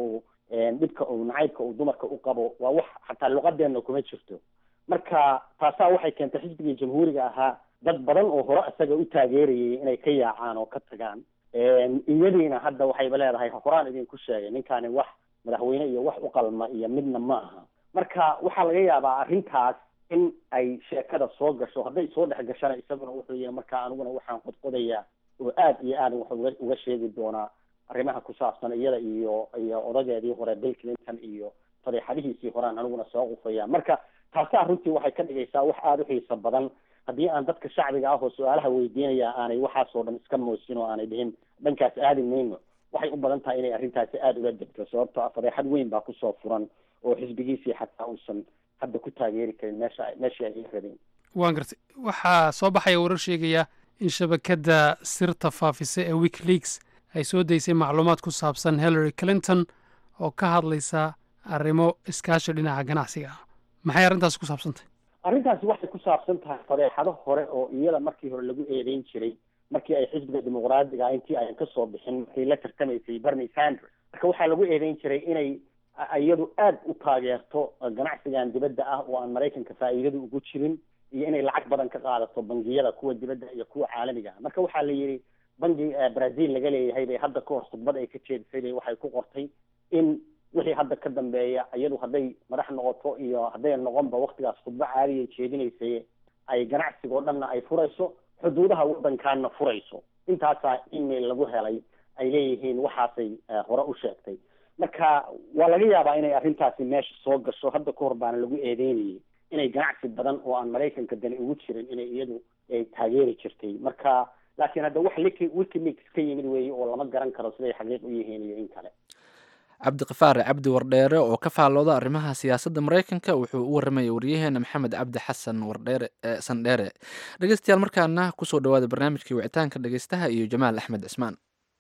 Speaker 13: dhibka uu nacaybka uu dumarka u qabo waa wax xataa luqadeena kuma jirto marka taasaa waxay keentay xisbigii jamhuuriga ahaa dad badan oo hore isaga u taageerayay inay ka yaacaan oo ka tagaan iyadiina hadda waxayba leedahay horaan idinku sheegay ninkaani wax madaxweyne iyo wax u qalma iyo midna ma aha marka waxaa laga yaabaa arrintaas in ay sheekada soo gasho hadday soo dhex gashana isaguna wuxuu yihi marka aniguna waxaan qodqodayaa oo aad iyo aad wax uga uga sheegi doonaa arrimaha ku saabsan iyada iyo iyo odageedii hore bill clinton iyo fadeexadihiisii horean aniguna soo qufaya marka taasaa runtii waxay ka dhigaysaa wax aada u xiiso badan haddii aan dadka shacbiga ah oo su-aalaha weydiinaya aanay waxaasoo dhan iska moosin oo aanay dhihin dhankaas aadi mayno waxay u badan tahay inay arrintaasi aada uga degto sababtoo ah fadeexad weyn baa kusoo furan oo xisbigiisii xataa uusan hadda ku taageeri karin meesha meeshii ay rabeen
Speaker 14: waan gartay waxaa soo baxaya warar sheegaya in shabakadda sirta faafisa ee wikileaks ay soo daysay macluumaad ku saabsan hillary clinton oo ka hadlaysa arrimo iskaashi dhinaca ganacsiga ah maxay arrintaasi ku saabsantay
Speaker 13: arrintaasi waxay ku saabsan tahay fadeexado hore oo iyada markii hore lagu eedeyn jiray markii ay xisbiga dimuqraadiga intii ayan kasoo bixin markay la tartamaysay bernie sanders marka waxaa lagu eedeyn jiray inay iyadu aada u taageerto ganacsigan dibadda ah oo aan maraykanka faa'iidadu ugu jirin iyo inay lacag badan ka qaadato bangiyada kuwa dibadda iyo kuwa caalamiga ah marka waxaa la yidhi bangi brazil laga leeyahay bay hadda ka hor khudbad ay ka jeedisay bay waxay ku qortay in wixii hadda ka dambeeya iyadu hadday madax noqoto iyo hadday noqonba waktigaas khudbo caadiya jeedinaysay ay ganacsiga oo dhanna ay furayso xuduudaha waddankaana furayso intaasaa email lagu helay ay leeyihiin waxaasay hore u sheegtay marka waa laga yaabaa inay arrintaasi meesha soo gasho hadda ka hor baana lagu eedeynayay inay ganacsi badan oo aan maraykanka dani ugu jirin inay iyadu ay taageeri jirtay marka laakiin hadda wax liki wikileaks ka yimid weeye oo lama garan karo siday xaqiiq u yihiin iyo in kale
Speaker 1: cabdiqafaar cabdi wardheere oo ka faallooda arrimaha siyaasadda maraykanka wuxuu u warramayay waryaheena maxamed cabdi xasan wardheere sandheere dhegeystayaal markaana kusoo dhawaada barnaamijkii wicitaanka dhegeystaha iyo jamaal axmed cismaan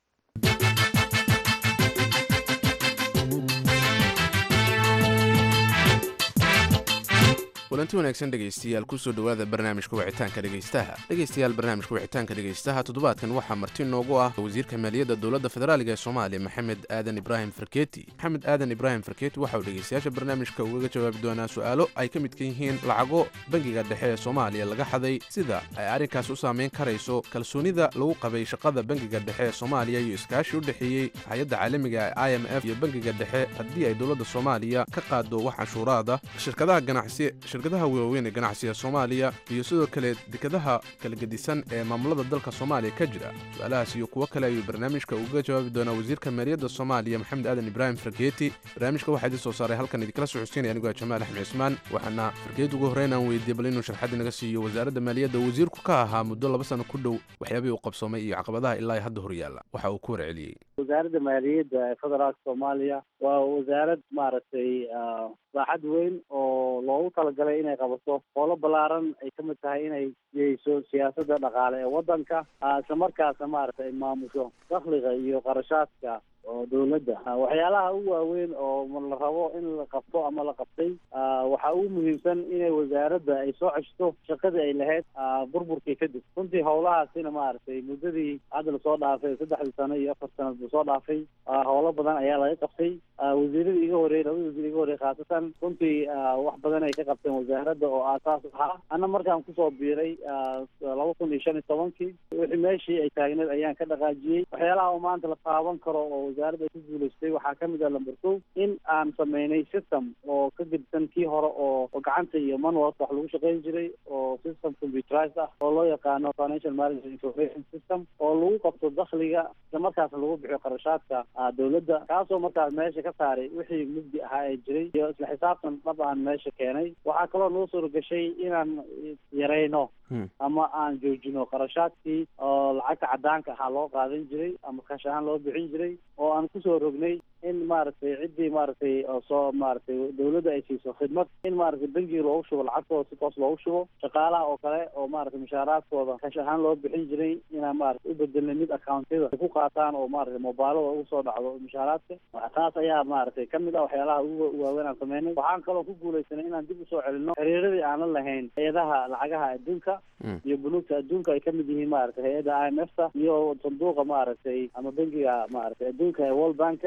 Speaker 15: kulanti wanaagsan dhegaystayaal kusoo dhowaada barnaamijka wicitaanka dhegaystaha dhegaystayaal barnaamijka wicitaanka dhegaystaha toddobaadkan waxaa marti noogu ah wasiirka maaliyadda dowladda federaaliga ee soomaaliya maxamed aadan ibraahim farkeeti maxamed aadan ibraahim farkeeti waxa uu dhegaystayaasha barnaamijka ugaga jawaabi doonaa su-aalo ay ka midka yihiin lacago bangiga dhexe ee soomaaliya laga xaday sida ay arrinkaas u saamayn karayso kalsoonida lagu qabay shaqada bangiga dhexe ee soomaaliya iyo iskaashi u dhexeeyey hay-adda caalamiga ee i m f iyo bangiga dhexe haddii ay dowladda soomaaliya ka qaado wax canshuuraada shirkadaha ganacsi shirkadaha waaweyn ee ganacsiga soomaaliya iyo sidoo kale dekadaha kala gedisan ee maamulada dalka soomaaliya ka jira su-aalahaas iyo kuwo kale ayuu barnaamijka uga jawaabi doonaa wasiirka maaliyadda soomaaliya maxamed aadan ibraahim fargeeti barnaamijka waxaa idin soo saaray halkan idinkala soo xuseynaya anigoo jamaal axmed cismaan waxaana fargeeti ugu horreyn aan weydiiyey bal inuu sharxad inaga siiyo wasaaradda maaliyadda wasiirku ka ahaa muddo laba sano ku dhow waxyaabihii uu qabsoomay iyo caqabadaha ilaa hadda horyaalla waxa uu ku warceliyey
Speaker 6: wasaaradda maaliyadda ee federaalka soomaaliya waa wasaarad maaragtay baaxad weyn oo loogu talagalay inay qabato howlo ballaaran ay ka mid tahay inay yeyso siyaasadda dhaqaale ee waddanka isla markaasna maaragtay ay maamusho dakhliga iyo qarashaadka oo dawladda waxyaalaha ugu waaweyn oo la rabo in la qabto ama la qabtay waxaa ugu muhiimsan inay wasaaradda ay soo ceshto shaqadii ay lahayd burburkii kadib runtii howlahaasina maaragtay muddadii hadda lasoo dhaafay saddexdii sano iyo afar sanad lasoo dhaafay howlo badan ayaa laga qabtay wasiiradii iga horreeyey labada wasiir iga horreeyey khaasatan runtii wax badan ay ka qabteen wasaaradda oo aasaas ahaa anna markaan kusoo biiray laba kun iyo shan iyo tobankii wixii meeshii ay taagneed ayaan ka dhaqaajiyey waxyaalaha oo maanta la taaban karo oo wasaaradda ay ku guulaystay waxaa ka mid ah lamber kow in aan sameynay system oo ka gedsan kii hore oo gacanta iyo manualka wax lagu shaqayn jiray oo system computerized ah oo loo yaqaano financial management information system oo lagu qabto dakhliga isla markaasna lagu bixiyo qarashaadka dawladda kaasoo markaas meesha ka saaray wixii mugdi ahaa ee jiray iyo isla xisaabtan dhab aan meesha keenay waxaa kaloo noo suura gashay inaan yarayno ama aan joojino qarashaadkii oo lacagta cadaanka ahaa loo qaadan jiray ama kash ahaan loo bixin jiray oo aan kusoo rognay in maaragtay ciddii maaragtay soo maaragtay dawladda ay siiso khidmad in maaragtay bangiga loogu shubo lacagtooda si toos loogu shubo shaqaalaha oo kale oo maaragtay mushaaraadkooda kash ahaan loo bixin jiray inaan maaragtay u bedelnay mid accountyada ay ku qaataan oo maaragtay mobilada ugu soo dhacdo mushaaraadka taas ayaa maaragtay kamid ah waxyaalaha ugu waaweyn aan sameynay waxaan kaloo ku guulaysanay inaan dib usoo celino xiriiradii aan la lahayn hay-adaha lacagaha adduunka iyo bunuugta adduunka ay kamid yihiin maaragtay hay-adda i m f ta iyo sanduuqa maaragtay ama bangiga maaragtay adduunka ee world banka iyo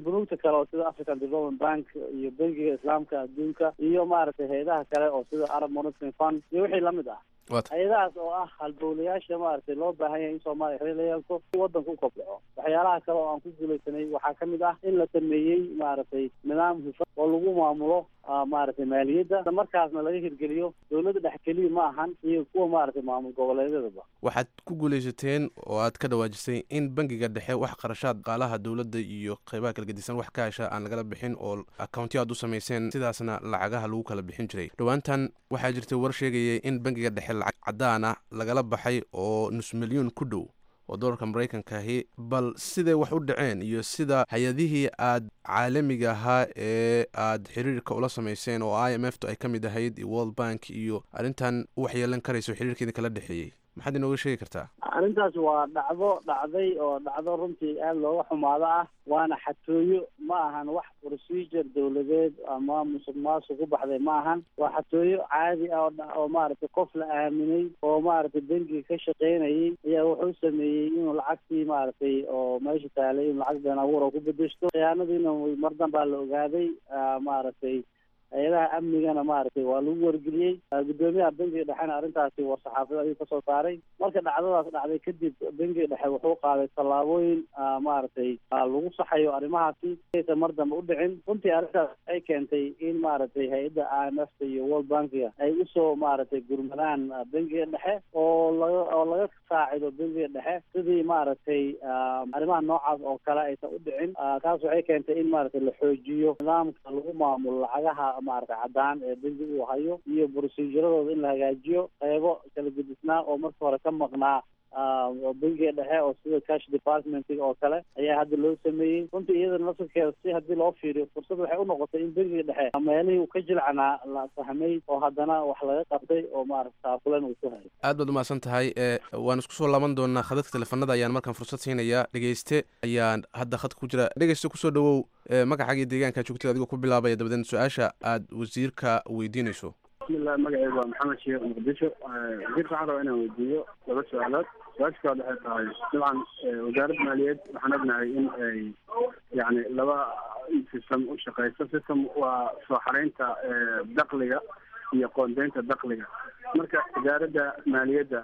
Speaker 16: bunuugta kale oo sida african development bank iyo bankiga islaamka adduunka iyo maaragtay hay-adaha kale oo sida arab monitoring fund iyo wixii lamid ah hay-adahaas oo ah halbowlayaasha maaragtay loo baahan yahay in soomaaliya xiriir la yeelto si wadanka u kobco waxyaalaha kale oo aan ku guulaysanay waxaa ka mid ah in la sameeyey maaragtay nidaam hufan oo lagu maamulo maaragtay maaliyadda markaasna laga hirgeliyo dowladda dhex keliya ma ahan iyo kuwa maaragtay maamul goboleedyadaba
Speaker 15: waxaad ku guulaysateen oo aad ka dhawaajisay in bangiga dhexe wax qarashaad qaalaha dowladda iyo qeybaha kala gedisan wax ka hesha aan lagala bixin oo accountiyo aad u samayseen sidaasna lacagaha lagu kala bixin jiray dhowaantan waxaa jirtay war sheegayay in bangiga dhexe lacag caddaan ah lagala baxay oo nus milyuun ku dhow oo doolarka maraykankahi bal siday wax u dhaceen iyo sida hay-adihii aad caalamiga ahaa ee aad xiriirka ula samayseen oo i m f tu ay ka mid ahayd iyo world bank iyo arrintan u waxyeelan karayso xiriirkeedii kala dhexeeyey maxaad inooga sheegi kartaa
Speaker 16: arrintaas waa dhacdo dhacday oo dhacdo runtii aada looga xumaado ah waana xatooyo ma ahan wax procedure dowladeed ama musuq maasuq ku baxday ma ahan waa xatooyo caadi ah oo maaragtay qof la aaminay oo maaragtay bangiga ka shaqeynayay ayaa wuxuu sameeyey inuu lacagtii maaragtay oo meesha taalay inuu lacag been abuur oo ku bedeshto khiyaanadiina mar danbaa la ogaaday maaragtay hay-adaha amnigana maaragtay waa lagu wargeliyey guddoomiyaha bangiga dhexena arrintaasi war saxaafada ayuu kasoo saaray marka dhacdadaas dhacday kadib bangiga dhexe wuxuu qaaday tallaabooyin maaragtay lagu saxayo arrimahaasi aysan mar dambe u dhicin runtii arrintaas waxay keentay in maaragtay hay-adda i m f ta iyo world bankiga ay usoo maaragtay gurmadaan bangiga dhexe oo laga oo laga saacido bangiga dhexe sidii maaragtay arrimaha noocaas oo kale aysan u dhicin taas waxay keentay in maaragtay la xoojiyo nidaamka lagu maamulo lacagaha maaragtay caddaan ee bangi uu hayo iyo proceduradooda in la hagaajiyo qeybo kala gedisnaa oo marka hore ka maqnaa bangiga dhexe oo sida cash departmentiga oo kale ayaa hadda loo sameeyey runtii iyadana laftirkeeda si haddii loo fiiriyo fursad waxay unoqotay in bangiga dhexe meelihii uu ka jilcanaa la fahmay oo haddana wax laga qabtay oo maaragta taakulan uu ku hayo
Speaker 15: aad baad umahadsan tahay waan isku soo laaban doonaa khadadka teleefanada ayaan markaan fursad siinayaa dhegeyste ayaan hadda khadka ku jira dhegeyste kusoo dhawow magacaaga iyo deegaanka joogtada adigoo ku bilaabaya dabadeed su-aasha aad wasiirka weydiinayso
Speaker 17: bismillah magacaygu waa maxamed sheekh muqdisho wasiirka waxaan rabaa inaan weydiiyo laba su-aalood su-aasha koowaad waxay tahay dabcan wasaaradda maaliyaed waxaan ognahay in ay yani laba system u shaqeyso system waa soo xareynta dakliga iyo qoondeynta dakliga marka wasaaradda maaliyadda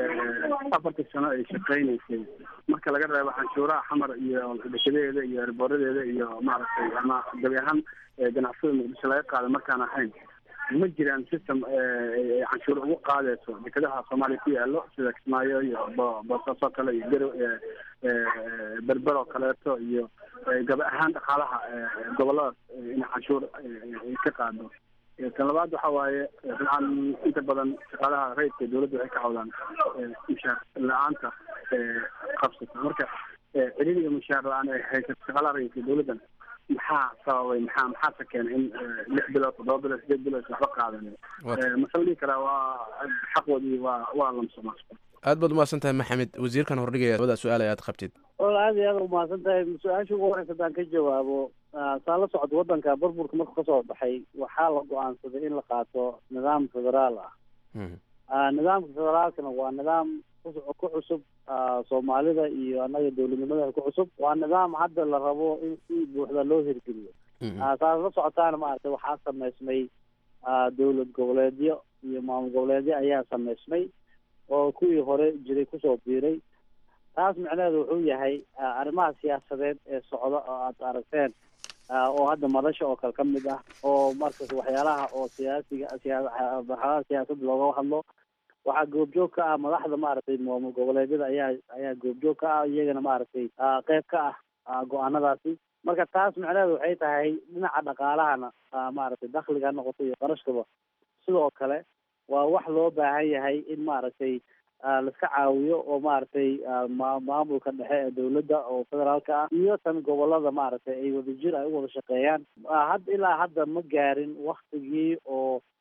Speaker 17: afartii sano ay shaqeynaysay marka laga reebo canshuuraha xamar iyo dhashadeeda iyo erboradeeda iyo maaragtay ama gabi ahaan ganacsada muqdisho laga qaada markaan ahayn ma jiraan system canshuur ugu qaadeyso dekedaha soomaaliya ku yaalo sida kismaayo iyo boosaaso kale iyo garo berber oo kaleeto iyo gabi ahaan dhaqaalaha goboladaas in canshuur ka qaado tan labaad waxa waaye dabcan inta badan shaqaalaha rayidka dowladda waxay ka cawdaan mushaar la-aanta qabsata marka celin iyo mushaar la-aan ay haysato shaqaalaha rayidka dowladdan maxaa sababay maxaa maxaase keenay in lix bilood toddoba bilood sideed bilood waxba qaadanin masala dhihi karaa waa xaqoodii waa waa lamsoma
Speaker 15: aad baad umahadsan tahay maxamed wasiirkan hordhigaya labada su-aal aad qabtid
Speaker 16: wal aad iyo aad umahadsan tahay su-aasha ugu horeysa haddaan ka jawaabo saa la socod waddanka burburka markuu kasoo baxay waxaa la go-aansaday in la qaato nidaam federaal ah nidaamka federaalkana waa nidaam ku cusub soomaalida iyo annaga dowladnimada ku cusub waa nidaam hadda la rabo in si buuxda loo hirgeliyo saas la socotaana maaragtay waxaa sameysmay dowlad goboleedyo iyo maamul goboleedyo ayaa sameysmay oo kuwii hore jiray kusoo biiray taas micnaheedu wuxuu yahay arrimaha siyaasadeed ee socda oo aad aragteen oo hadda madasha oo kale ka mid ah oo markas waxyaalaha oo siyaasiga siyamarxalada siyaasadda looga hadlo waxaa goobjoog ka ah madaxda maaragtay maamul goboleedyada ayaa ayaa goobjoog ka ah iyagana maaragtay qeyb ka ah go-aanadaasi marka taas micnaheedu waxay tahay dhinaca dhaqaalahana maaragtay dakliga ha noqoto iyo qarashkaba sidoo kale waa wax loo baahan yahay in maaragtay laiska caawiyo oo maaragtay maamulka dhexe ee dowladda oo federaalka ah iyo tan gobolada maaragtay ay wadajir ay u wada shaqeeyaan had ilaa hadda ma gaarin waktigii oo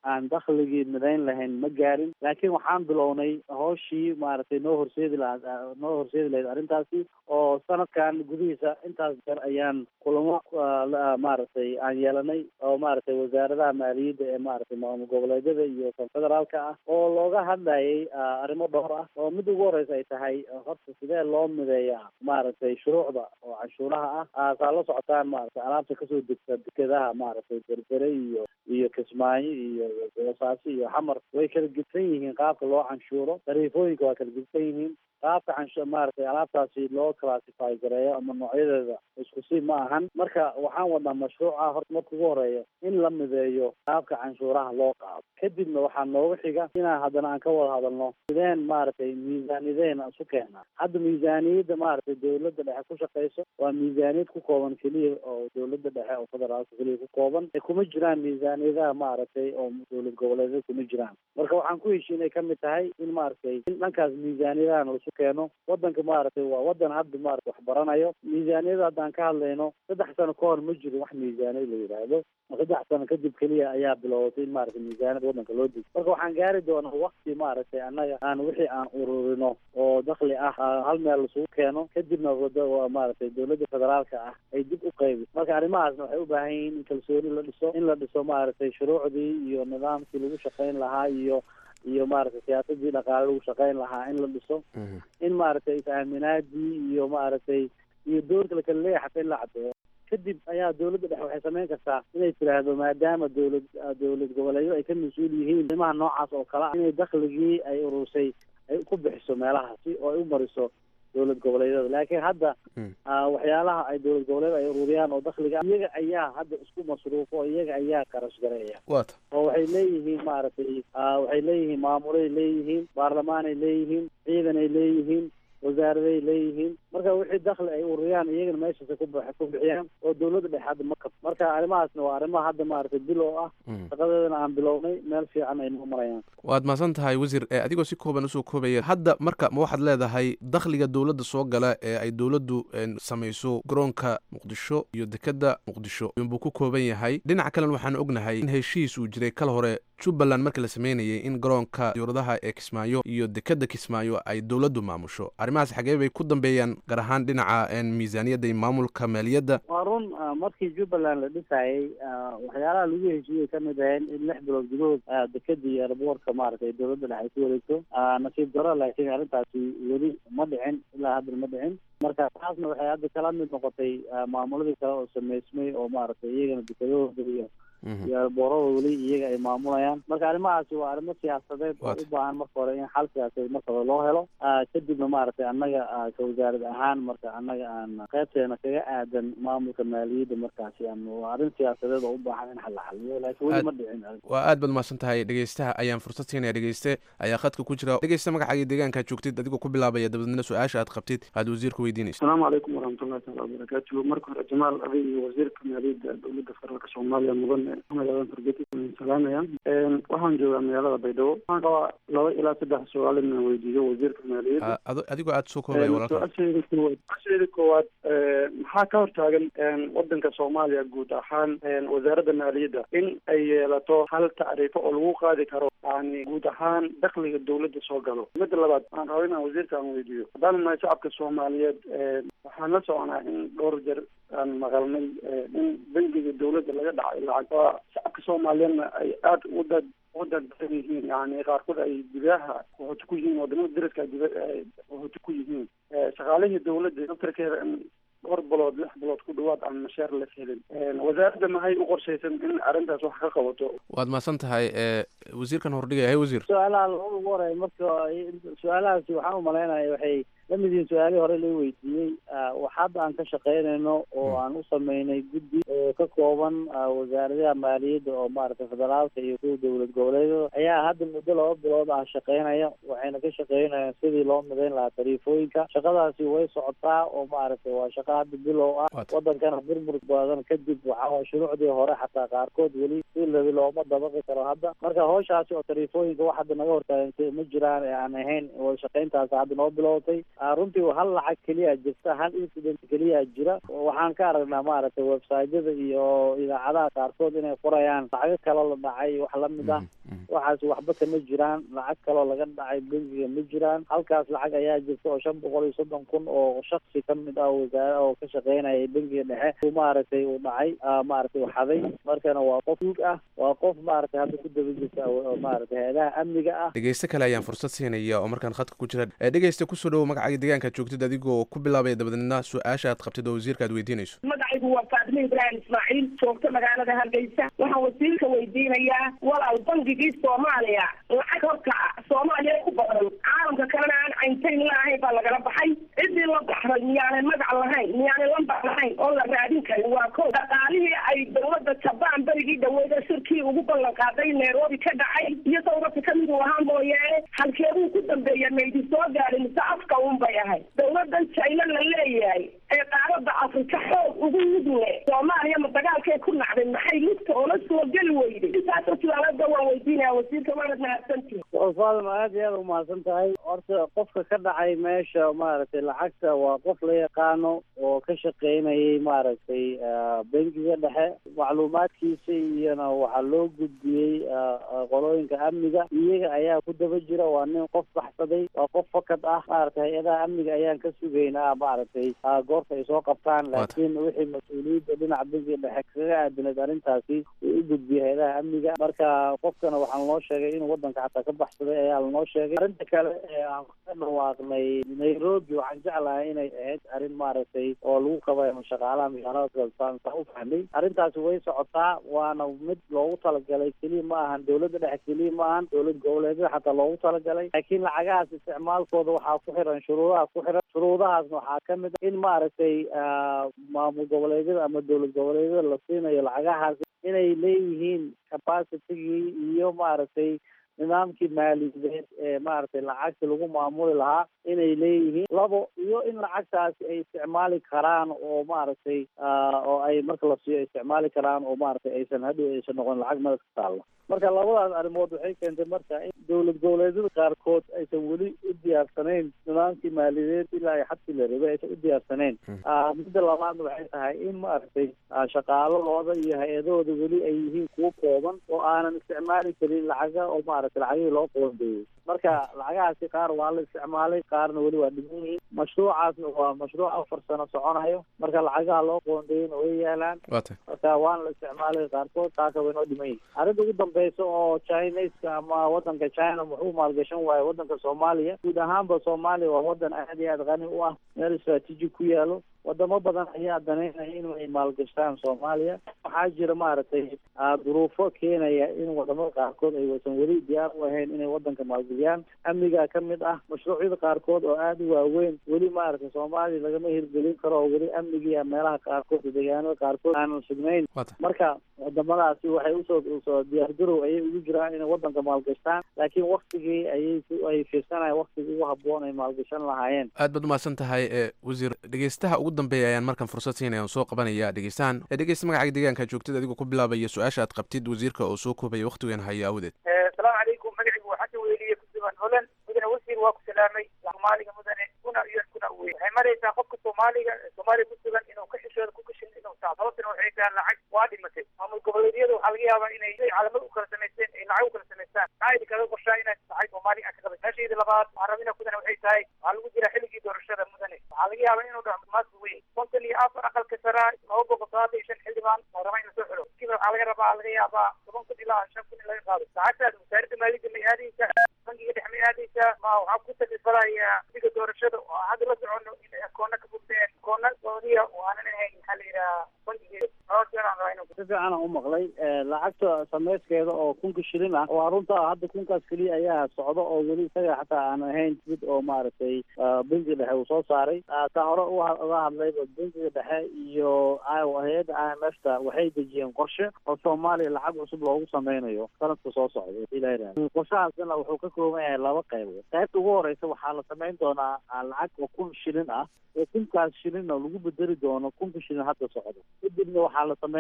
Speaker 16: aan dakhligii midayn lahayn ma gaarin laakiin waxaan bilownay hooshii maaragtay noo horseedi lahaa noo horseedi lahayd arrintaasi oo sanadkan gudihiisa intaas jeer ayaan kulamo maaragtay aan yeelanay oo maaragtay wasaaradaha maaliyadda ee maaragtay maamul goboleedyada iyo kan federaalka ah oo looga hadlayay arrimo dhowr ah oo mid ugu horeysa ay tahay horta sidee loo mideeyaa maaragtay shuruucda oo canshuuraha ah saa la socotaan maaragtay alaabta kasoo degta dekedaha maaragtay berbere iyo iyo kismaayo iyo boosaaso iyo xamar way kala gedsan yihiin qaabka loo canshuuro tariifooyinka waa kala gedsan yihiin qaabka canshu maaragtay alaabtaasi loo classify gareeyo ama noocyadeeda isku si ma ahan marka waxaan wadnaa mashruuca horta marka ugu horeeya in la mideeyo qaabka canshuuraha loo qaado kadibna waxaa nooga xiga inaan haddana aan ka wada hadalno sideen maaragtay miisaaniyadeen isu keenaa hadda miisaaniyadda maaragtay dawladda dhexe ku shaqeyso waa miisaaniyad ku kooban keliya oo dawladda dhexe oo federaalka keliya ku kooban kuma jiraan miisaaniyadaha maaragtay oo dowlad goboleedyada kuma jiraan marka waxaan ku heshiinay kamid tahay in maaragtay in dhankaas miisaaniyadahan laisu keeno wadanka maaragtay waa wadan hadda maarata wax baranayo miisaaniyada haddaan ka hadlayno saddex sano ka hor ma jiro wax miisaaniyad la yidhaahdo saddex sano kadib keliya ayaa bilowatay in maaragtay miisaaniyad wadanka loo digo marka waxaan gaari doonaa wakti maaragtay annaga aan wixii aan ururino oo dakli ah hal meel lasugu keeno kadibna maaragtay dowladda federaalka ah ay dib u qaybi marka arrimahaasna waxay u baahan yihiin in kalsooni la dhiso in la dhiso maaragtay shuruucdii iyo nidaamkii lagu shaqayn lahaa iyo iyo maaragtay siyaasadii dhaqaale lagu shaqayn lahaa in la dhiso in maaragtay is-aaminaadii iyo maaragtay iyo doorka la kala leeyahay xataa in la caddeeyo kadib ayaa dowladda dhexe waxay samayn kartaa inay tiraahdo maadaama dowlad dowlad goboleedyada ay ka mas-uul yihiin arrimaha noocaas oo kale ah inay dakhligii ay urursay ay ku bixiso meelahaasi oo ay u mariso dowlad goboleedyada laakiin hadda waxyaalaha ay dowlad goboleed ay ururiyaan oo dakhliga iyaga ayaa hadda isku masruufo oo iyaga ayaa qarash gareeya
Speaker 15: wata
Speaker 16: oo waxay leeyihiin maaragtay waxay leeyihiin maamulay leeyihiin baarlamaanay leeyihiin ciidanay leeyihiin wasaaraday leeyihiin marka wixii dakli ay ururiyaan iyagana meeshaasa ku ku bixiyaan oo dowladda dhexe hadda ma kab marka arrimahaasna waa arrimaha hadda maaragtay bil oo ah shaqadeedana aan bilownay meel fiican ay noo marayaan
Speaker 15: waad mahadsan tahay wasiir adigoo si kooban usoo koobaya hadda marka ma waxaad leedahay dakhliga dowladda soo gala ee ay dowladdu samayso garoonka muqdisho iyo dekeda muqdisho inbuu ku kooban yahay dhinaca kalena waxaan ognahay in heshiis uu jiray kal hore jubbaland marka la sameynayay in garoonka diyuuradaha ee kismaayo iyo dekeda kismaayo ay dowladdu maamusho arrimahaas xagee bay ku dambeeyaan gaar ahaan dhinaca miisaaniyadda iyo maamulka maaliyadda
Speaker 16: waa run markii jubbaland la dhisayay waxyaalaha lagu heshiiyey kamid ahayn in lix bilood gudahood dekeda iyo airboortka maaragtay dowladda dhexe ay ku wareegto nasiib daro laakiin arrintaasi weli ma dhicin ilaa haddana ma dhicin marka taasna waxay hadda kala mid noqotay maamuladii kale oo sameysmay oo maaragtay iyagana dekadahooda iyo iyo alboorada weli iyaga ay maamulayaan marka arrimahaasi waa arrimo siyaasadeed oo u baahan marka hore in xal siyaasadeed marka hore loo helo kadibna maaragtay annaga ka wasaarad ahaan marka annaga aan qaybteena kaga aadan maamulka maaliyadda markaasi aan waa arrin siyaasadeed oo u baahan in xal la xaliyo laakiin weli ma dhicin
Speaker 15: waa aad baad mahadsan tahay dhegeystaha ayaan fursad siinaya dhegeyste ayaa khadka ku jira dhegeysta magacaaga deegaankaad joogtid adigoo ku bilaabaya dabadeedna su-aasha aad qabtid aad wasiirka weydiinaysa
Speaker 17: asalaamu calaykum waraxmatullahi taala wabarakaatu marka hore jamaal adig iyo wasiirka maaliyadda dowladda federaalka soomaaliya mudan magadan fargeti salaamaya waxaan joogaa magaalada baydhabo waxaan qabaa laba ilaa saddex su-aal inaan weydiiyo wasiirka maaliyadda
Speaker 15: adigoo aad soo koobaya walaalka
Speaker 17: su-aasheeda koowaad su-aasheeda koowaad maxaa ka hortaagan wadanka soomaaliya guud ahaan wasaaradda maaliyadda in ay yeelato hal tacriifo oo lagu qaadi karo yani guud ahaan dakliga dowladda soo galo midda labaad waxaan rabaa inaan wasiirka aan weydiiyo haddaan nahay shacabka soomaaliyeed waxaan la soconaa in dhowr jeer aan maqalnay in bangiga dowladda laga dhacay lacag waa shacabka soomaaliyeedna ay aada u dad u dadbadan yihiin yani qaarkood ay gudaha qaxooti ku yihiin wadamada dariska dib qaxooti ku yihiin shaqaalihii dowladda daftarkeeda in dhowr bilood lix bilood ku dhawaad aan mashaar la helin wasaaradda maxay u qorshaysan in arrintaas wax ka qabato
Speaker 15: waad mahadsan tahay wasiirkan hordhigaya hay wasiir
Speaker 16: su-aalaha lagu ugu horeeya marka su-aalahaasi waxaan umalaynaya waxay lamid yihiin su-aalihii hore loo weydiiyey wax hadda aan ka shaqaynayno oo aan u sameynay guddi oo ka kooban wasaaradaha maaliyadda oo maaragtay federaalka iyo kuwa dowlad goboleedyada ayaa hadda muddo laba bilood ah shaqaynaya waxayna ka shaqaynayaan sidii loo midayn lahaa tariifooyinka shaqadaasi way socotaa oo maaragtay waa shaqa hadda bilow ah wadankana burbur badan kadib waxaa shuruucdii hore xataa qaarkood weli si labi looma looma dabaqi karo hadda marka hawshaasi oo tariifooyinka wax hadda naga hortaagantay ma jiraan ee aan ahayn wada shaqayntaasi hadda noo bilowtay runtii hal lacag keliya jirta hal incident keliya jira waxaan ka aragnaa maaragtay websiteyada iyo idaacadaha qaarkood inay qorayaan lacago kaloo la dhacay wax lamid ah waxaas waxba kama jiraan lacag kaloo laga dhacay bengiga ma jiraan halkaas lacag ayaa jirta oo shan boqol iyo soddon kun oo shaksi kamid ah wasaare oo ka shaqeynaya bengiga dhexe uu maaragtay uu dhacay maaragtay uu xaday markana waa qof duug ah waa qof maaragtay hadda ku daba jirta maaragtay hay-adaha amniga ah
Speaker 15: dhegeyste kale ayaan fursad siinaya oo markaan khadka ku jira dhegeyste kusoo dhowo magacaaga deegaankaad joogtid adigoo ku bilaabaya dabadeedna su-aasha aad qabtid oo wasiirka aad weydiinayso
Speaker 18: magacaygu waa faatime ibraahim ismaaciil joogta magaalada hargeysa waxaan wasiirka weydiinayaa walaal bangigii soomaaliya lacag horta soomaaliya ku badan caalamka kalena aan cayntayn laahayn baa lagala baxay ciddii la baxray miyaanay magac lahayn miyaanay lambar lahayn oo la raadin karin waa ko dhaqaalihii ay dowladda jabaan berigii dhaweeda shirkii ugu ballan qaaday nairobi ka dhacay iyo dowladka kamid uu ahaa mooyaane halkeeduu ku dambeeya maydi soo gaadhin mise afka un bay ahayd dowladan jayna la leeyahay ee qaarada afrika xoog ugu mudne soomaaliya ma dagaalkay ku nacday maxay lugta oola soo geli weyday intaasoo su-aalada waan weydiinaya wasiirka waanad mahadsantihin
Speaker 16: faadima aad iyo aad umahadsan tahay horta qofka ka dhacay meesha maaragtay lacagta waa qof la yaqaano oo ka shaqeynayay maaragtay bengiga dhexe macluumaadkiisa iyona waxaa loo gudbiyey qolooyinka amniga iyaga ayaa ku daba jira waa nin qof baxsaday waa qof fakad ah maaragtay hay-adaha amniga ayaan ka sugaynaa maaragtay goorta ay soo qabtaan laakiin wixii mas-uuliyadda dhinaca bengiga dhexe kaga aadinayd arrintaasi uu u gudbiyey hay-adaha amniga marka qofkana waxaa lanoo sheegay inuu wadanka xataa ka baxsaday ayaa lanoo sheegay arrinta kale ee aan ka dhawaaqnay nairobi waxaan jeclahay inay ahayd arrin maaragtay oo lagu qabayo shaqaalaha magaalada saan u fahmay arrintaasi way socotaa waana mid loogu talagalay keliya ma ahan dowladda dhexe keliya ma ahan dowlad goboleedyada xataa loogu talagalay laakiin lacagahaas isticmaalkooda waxaa ku xiran shuruudaha ku xiran shuruudahaasna waxaa kamid a in maaragtay maamul goboleedyada ama dowlad goboleedyada la siinayo lacagahaas inay leeyihiin capacitigii iyo maaragtay nidaamkii maaliyadeed ee maaragtay lacagta lagu maamuli lahaa inay leeyihiin labo iyo in lacagtaasi ay isticmaali karaan oo maaragtay oo ay marka la siiyo isticmaali karaan oo maaragtay aysan hadhow aysan noqon lacag madax ka taalla marka labadaas arrimood waxay keentay marka in dowlad goboleedyada qaarkood aysan weli u diyaarsanayn nidaamkii maaliyadeed ilaa ay xadkii la rabay aysan u diyaarsanayn midda labaadna waxay tahay in maaragtay shaqaaladooda iyo hay-adahooda weli ay yihiin kuwo kooban oo aanan isticmaali karin lacaga oo maaragtay lacagihii loo qoondeeyey marka lacagahaasi qaar waa la isticmaalay qaarna weli waa dhiman yihiin mashruucaasna waa mashruuc afar sano soconayo marka lacagaha loo qoondeeyeyna way yaalaan marka waana la isticmaalay qaarkood taasa way noo dhiman yihin arrinta ugu dambeysa oo chineska ama wadanka china wuxuu maalgashan waayo wadanka soomaaliya guud ahaanba soomaaliya waa wadan aad iyo aad qani u ah meel istraatiiji ku yaalo wadamo badan ayaa danaynaya inay maalgashtaan soomaaliya waxaa jira maaragtay duruufo keenaya in wadamada qaarkood ay waysan weli diyaar u ahayn inay wadanka maalgeliyaan amnigaa ka mid ah mashruucyada qaarkood oo aada u waaweyn weli maaragtay soomaaliya lagama hirgelin karo oo weli amnigia meelaha qaarkood iyo deegaanada qaarkood aanan sugnayn marka wadamadaasi waxay usoo usoo diyaargarow ayay ugu jiraan inay wadanka maalgashtaan laakiin waktigii ayay ay fiirsanayaan waktigii ugu haboon ay maalgashan lahaayeen
Speaker 15: aad baad umahadsan tahay e wasiir dhegeystaha ugu dambeeya ayaan markan fursad siinaya soo qabanaya dhegeystahan dhegeysta magacaaga deegaanka joogtid adigoo ku bilaabaya su-aasha aad qabtid wasiirka oo soo koobaya waktigan haya awdeed
Speaker 19: asalaamu calaykum magacigu waa xasan weliye kusugan holand mudane wasiir waa ku salaamay soomaaliga mudane kuna iyo kuna wey waxay maraysaa qofka soomaaliga soomaaliya kusugan inuu ka xishooda ku kashin inuu taa sababtana waxay tahay lacag waa dhimatay maamul goboleedyada waxaa laga yaabaa inay caalamad u kala samaysteen ay lacag u kala samaystaan maxaa idinkaga qorshaa inaad tahay soomaaliga aan ka qabay meeshayda labaad waxaan rabina kudane waxay tahay waxaa lagu jira xilligii doorashada mudane waxaa laga yaabaa inuu dhaco maas weyn konton iyo afar aqalka saraa laba boqol sagaal iyo shan xildhibaan oo raba in lasoo xiro kiiba waxaa laga rabaa laga yaabaa toban kun ilaa shan kun in laga qaado lacagtaas wasaaradda maaliyadda may aadaysaa bangiga dhex may aadaysaa ma waxaa ku taklifalaya xilliga doorashada oo hadda la socono in akoona ka furteen akoona gooniya oo aanan ahayn maxaa la yidhaha bangiga
Speaker 16: si fiican aan u maqlay lacagta sameyskeeda oo kunka shilin ah waa runta hadda kunkaas keliya ayaa socda oo weli isaga xataa aan ahayn mid oo maaragtay bangiga dhexe uu soo saaray taa hore uga hadlayba bangiga dhexe iyo hay-adda i m f ta waxay dejiyeen qorshe oo soomaaliya lacag cusub loogu sameynayo sanadka soo socda ilaah qorshahaasna wuxuu ka kooban yahay laba qaybood qaybta ugu horeysa waxaa la sameyn doonaa lacag oo kun shilin ah oo kunkaas shilinna lagu bedeli doono kunka shilin hadda socdo kadibna waxaa la sameyn doonaa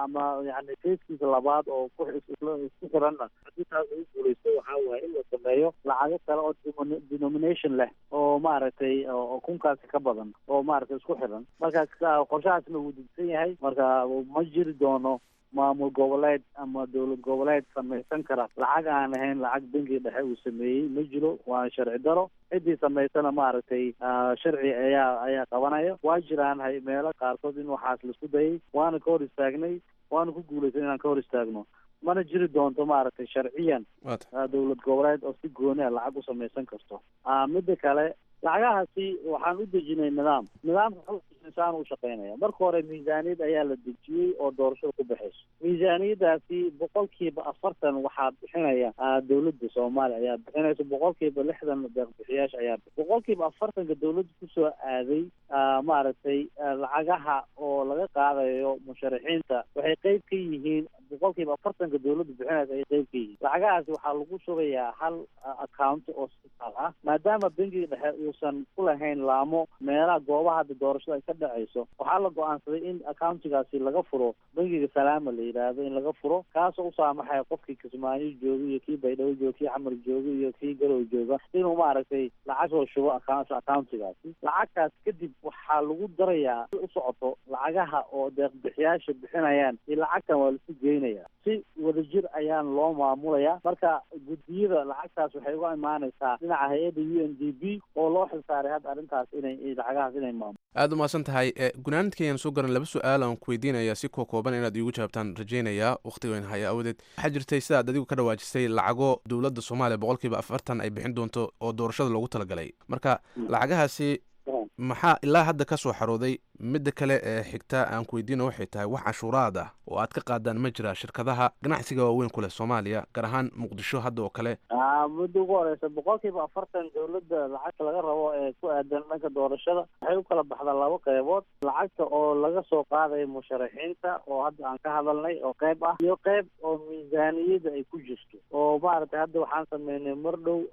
Speaker 16: ama yani feeskiisa labaad oo ku isku xiranna haddii taas lagu guuleysto waxaa waaye in la sameeyo lacago kale oo denomination leh oo maaragtay oo kunkaasi ka badan oo maaragtay isku xiran marka qorshahaasna wuu degsan yahay marka ma jiri doono maamul goboleed ama dowlad goboleed samaysan kara lacag aan ahayn lacag bangiga dhexe uu sameeyey ma jiro waa sharci daro ciddii samaysana maaragtay sharci ayaa ayaa qabanaya waa jiraan hay meelo qaarkood in waxaas laisku dayay waana ka hor istaagnay waana ku guulaysan inaan ka hor istaagno mana jiri doonto maaragtay sharciyan dowlad goboleed oo si gooni a lacag u samaysan karto midda kale lacagahaasi waxaan u dejinay nidaam nidaamka insaan u shaqeynaya marka hore miisaaniyad ayaa la dejiyey oo doorashada ku baxayso miisaaniyadaasi boqolkiiba afartan waxaa bixinaya dowladda soomaaliya ayaa bixinaysa boqolkiiba lixdan deeqbixiyaasha ayaa boqolkiiba afartanka dowladda kusoo aaday maaragtay lacagaha oo laga qaadayo musharaxiinta waxay qeyb ka yihiin boqolkiiba afartanka dowladda bixinaysa ay qeyb ka yihiin lacagahaasi waxaa lagu shubayaa hal account oo sitaal ah maadaama bangiga dhexe uusan ku lahayn laamo meelaha goobaha hadda doorashada ay ka dhacayso waxaa la go-aansaday in accountigaasi laga furo bangiga salaama la yidhaahdo in laga furo kaasoo u saamaxaya qofkii kismaayo jooga iyo kii baydhabo jooga kii xamar jooga iyo kii galow jooga inuu maaragtay lacag soo shubo accountigaasi lacagtaas kadib waxaa lagu darayaa u socoto lacagaha oo deeqbixiyaasha bixinayaan iyo lacagtan waa lasu geynaya si wadajir ayaan loo maamulaya marka guddiyada lacagtaas waxay uga imaanaysaa dhinaca hay-adda u n d b oo loo xilsaaray hadda arrintaas inay lacagahaas inay maamulo
Speaker 15: aada umahadsan tahay gunaanidka ayaan soo garan laba su-aal aan ku weydiinaya si koo kooban inaad iigu jawaabtaan rajaynayaa wakhtiga in haya awadeed waxaa jirtay sidaad adigu ka dhawaajisay lacago dowladda soomaaliya boqolkiiba afartan ay bixin doonto oo doorashada loogu talagalay marka lacagahaasi maxaa ilaa hadda ka soo xarooday midda kale ee xigta aan ku weydiina waxay tahay wax cashuuraad ah oo aad ka qaadaan ma jira shirkadaha ganacsiga waaweyn ku leh soomaaliya gaar ahaan muqdisho hadda oo kale
Speaker 16: mudda ugu horeysa boqolkiiba afartan dowladda lacagta laga rabo ee ku aadan dhanka doorashada waxay u kala baxdaa laba qeybood lacagta oo laga soo qaadayo musharaxiinta oo hadda aan ka hadalnay oo qeyb ah iyo qeyb oo miisaaniyada ay ku jirto oo maaragtay hadda waxaan sameynay mar dhow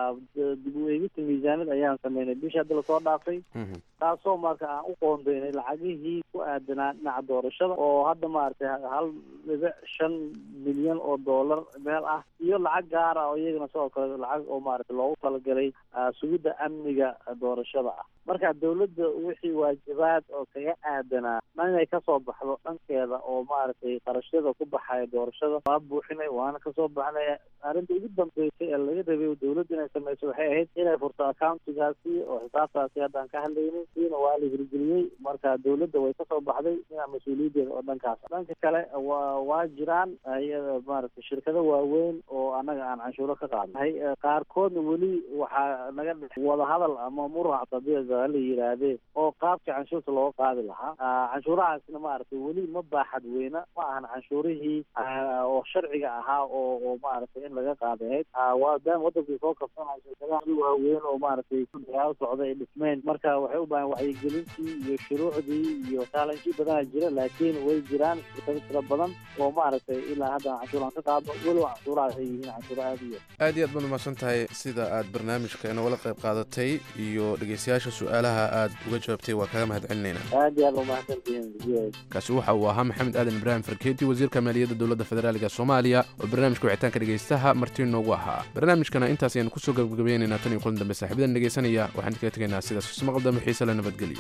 Speaker 16: dib u eegista miisaaniyad ayaan sameynay bishii hadda lasoo dhaafay taasoo marka aan u qoondeynay lacagihii ku aadanaa dhinaca doorashada oo hadda maaragtay hal dhibic shan milyan oo dollar meel ah iyo lacag gaar ah oo iyagana sidoo kale lacag oo maaragtay loogu talagalay sugidda amniga doorashada ah marka dowladda wixii waajibaad oo kaga aadanaa ma inay kasoo baxdo dhankeeda oo maaragtay qarashyada ku baxaya doorashada waa buuxinay waana kasoo baxnay arrinta ugu dambeysay ee laga rabay dowladda inay sameyso waxay ahayd inay furto accountigaasi oo xisaabtaasi haddaan ka hadlaynay siina waa la hirgeliyey marka dowladda way kasoo baxday dhinaca mas-uuliyaddeeda oo dhankaas dhanka kale wa waa jiraan iyada maaragtay shirkado waaweyn oo annaga aan canshuuro ka qaadnay qaarkoodna weli waxaa naga dhex wadahadal ama murac tabiica la yidhaahdee oo qaabka canshuurta looga qaadi lahaa canshuurahaasna maaragtay weli ma baaxad weyna ma ahan canshuurihii oo sharciga ahaa oo oo maaragtay in laga qaadahayd waadaan wadankii soo kabsanaya shirkadaha waaweyn oo maaragtay dagaal socda ay dhismeen marka waxay u baahan wacyigelintii iyo shuruucdii iyo challenge badanaa jira laakiin way jiraan shirkado tira badan oo maaragtay ilaa hadda canshuuraan ka qaado weliba canshuuraha waxay yihiin canshuuro aada u yar
Speaker 15: aad iyo aad baad umahadsan tahay sida aad barnaamijka inagala qayb qaadatay iyo dhegeystayaasha su-aalaha aad uga jawaabtay waa kaga mahad celinayna
Speaker 16: aad iyo aad umahadsantihiin
Speaker 15: kaasi waxa uu ahaa maxamed aadan ibraahim farkeeti wasiirka maaliyadda dowladda federaalga soomaaliya oo barnaamijka wicitaanka dhegeystaha marti noogu ahaa barnaamijkana intaas ayaan kusoo gabagabaynaynaa tan iyo kulan dambe saaxiibadan dhegeysanaya waxaan kaga tegaynaa sidaas ismaqal dambe xiise la nabadgeliyo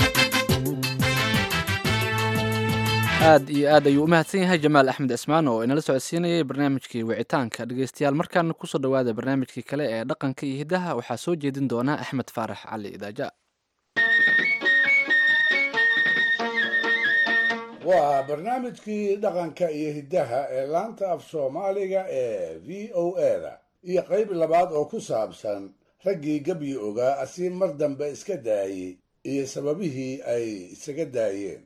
Speaker 1: aad iyo aad ayuu u mahadsan yahay jamaal axmed cismaan oo inala socodsiinayay barnaamijkii wicitaanka dhegeystayaal markaana kusoo dhowaada barnaamijkii kale ee dhaqanka iyo hiddaha waxaa soo jeedin doona axmed faarax cali idaaja
Speaker 4: waa barnaamijkii dhaqanka iyo hiddaha ee laanta af soomaaliga ee v o eda iyo qayb labaad oo ku saabsan raggii gebyi ogaa asii mar dambe iska daayey iyo sababihii ay isaga daayeen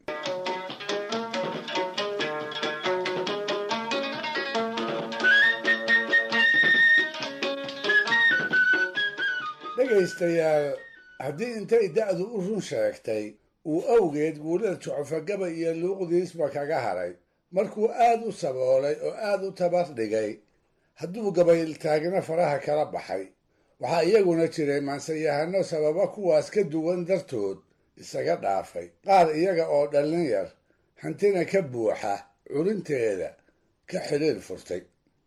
Speaker 4: dhegaystayaal haddii intay da'du u run sheegtay uu awgeed guulada jucufagaba iyo luuqdiisba kaga haray markuu aad u saboolay oo aad u tabar dhigay hadduu gabayltaagna faraha kala baxay waxaa iyaguna jiray maansayahano sababa kuwaas ka duwan dartood isaga dhaafay qaar iyaga oo dhallin yar hantina ka buuxa curinteeda ka xidhiir furtay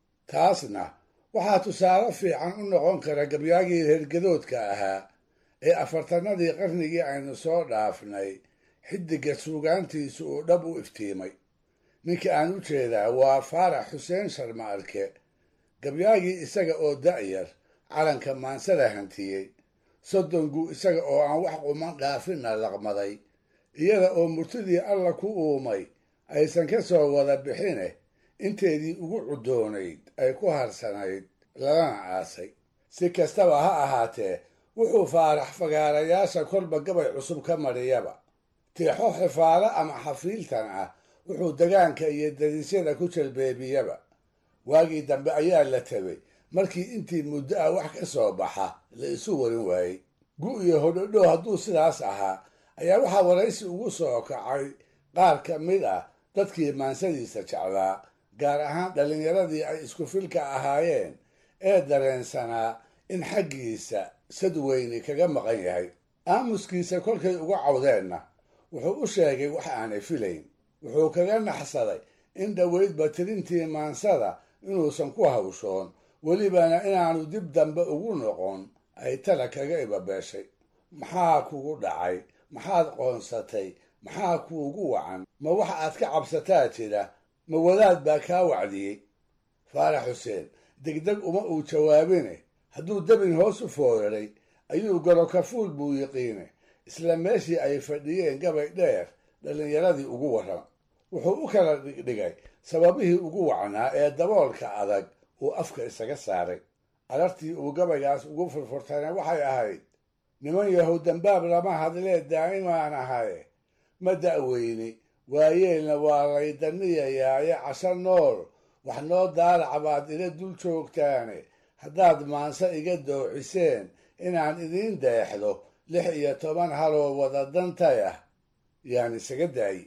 Speaker 4: taasna waxaa tusaale fiican u noqon kara gabyaagii reergadoodka ahaa ee afartanadii qarnigii aynu soo dhaafnay xiddigga suugaantiisu uu dhab u iftiimay ninka aan u jeedaa waa faarax xuseen sharma arke gabyaagii isaga oo da'yar calanka maansada hantiyey soddongu isaga oo aan wax quman dhaafinna laqmaday iyada oo murtidii alla ku uumay aysan ka soo wada bixine inteedii ugu cudoonayd ay ku harsanayd lalana aasay si kastaba ha ahaatee wuxuu faarax fagaarayaasha kolba gabay cusub ka mariyaba tiixo xifaalo ama xafiiltan ah wuxuu degaanka iyo dariisyada ku jalbeebiyaba waagii dambe ayaa la tabay markii intii muddo ah wax ka soo baxa la isu warin waayey gu iyo hodhodho hadduu sidaas ahaa ayaa waxaa waraysi ugu soo kacay qaar ka mid ah dadkii maansadiisa jeclaa gaar ahaan dhallinyaradii ay isku filka ahaayeen ee dareensanaa in xaggiisa sad weyni kaga maqan yahay aamuskiisa kolkay uga cawdeenna wuxuu u sheegay wax aanay filayn wuxuu kaga naxsaday in dhoweydba tirintii maansada inuusan ku hawshoon welibana inaanu dib dambe ugu noqon ay tala kaga ibabeeshay maxaa kugu dhacay maxaad qoonsatay maxaa kuugu wacan ma wax aad ka cabsataa jira ma wadaad baa kaa wacdiyey faarax xuseen degdeg uma uu jawaabine hadduu dabin hoos u fooraray ayuu garo kafuul buu yiqiine isla meeshii ay fadhiyeen gabay dheer dhallinyaradii ugu warrama wuxuu u kala dhigdhigay sababihii ugu wacnaa ee daboolka adag uu afka isaga saaray alartii uu gabaygaas ugu furfurtayna waxay ahayd niman yahow dambaab lama hadlee daa'imaan ahaye ma da'weyni waayeelna waa laydaniyayaaye casho nool wax noo daalac baad ila dul joogtaane haddaad maanse iga doociseen inaan idiin deexdo lix iyo toban haloo wada dantay ah yaan isaga daayi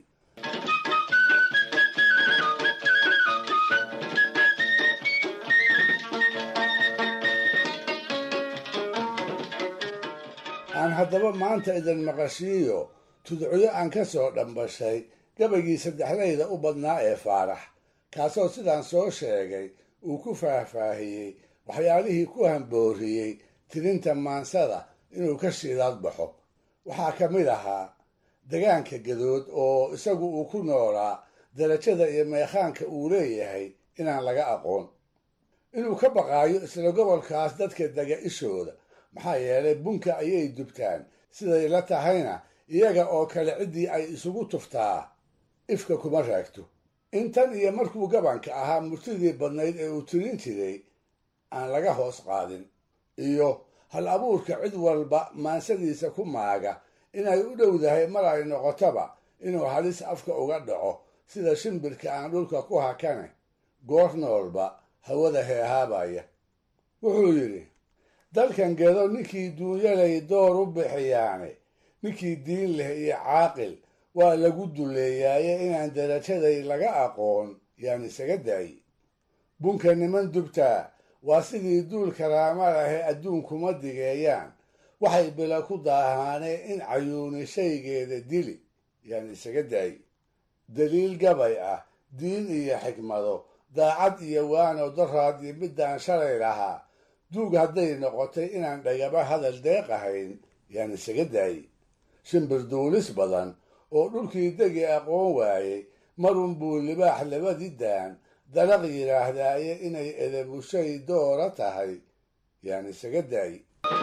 Speaker 4: aan haddaba maanta idin maqashiiyo tudciyo aan ka soo dhambashay gabaygii saddexdayda u badnaa ee faarax kaasoo sidaan soo sheegay uu ku faahfaahiyey waxyaalihii ku hambooriyey tirinta maansada inuu ka shiidaad baxo waxaa ka mid ahaa degaanka gadood oo isagu uu ku noolaa darajada iyo meekhaanka uu leeyahay inaan laga aqoon inuu ka baqaayo isla gobolkaas dadka dega ishooda maxaa yeelay bunka ayay dubtaan siday la tahayna iyaga oo kale ciddii ay isugu tuftaa ifka kuma raagto intan iyo markuu gabanka ahaa murtidii badnayd ee uu tirin jiray aan laga hoos qaadin iyo hal abuurka cid walba maansadiisa ku maaga inay u dhowdahay mar ay noqotoba inuu halis afka uga dhaco sida shimbirka aan dhulka ku hakane goor noolba hawada heehaabaya wuxuu yidhi dalkan gedo ninkii duunyalay door u bixiyaane ninkii diin leh iyo caaqil waa lagu duleeyaaye inaan darajaday laga aqoon yaan isaga daayi bunka niman dubtaa waa sidii duul karaama lahe adduunkuma digeeyaan waxay bila ku daahaaneen in cayuuni shaygeeda dili yaan isaga daayi daliil gabay ah diin iyo xikmado daacad iyo waano daraad iyo middaan shalay lahaa duug hadday noqotay inaan dhagaba hadal deeq ahayn yaan isaga daayi shimbir duulis badan oo dhulkii degi aqoon waayey marun buu libaax labadii daan dalaq yidhaahdaaye inay edebushay doora tahay yaan isaga daayi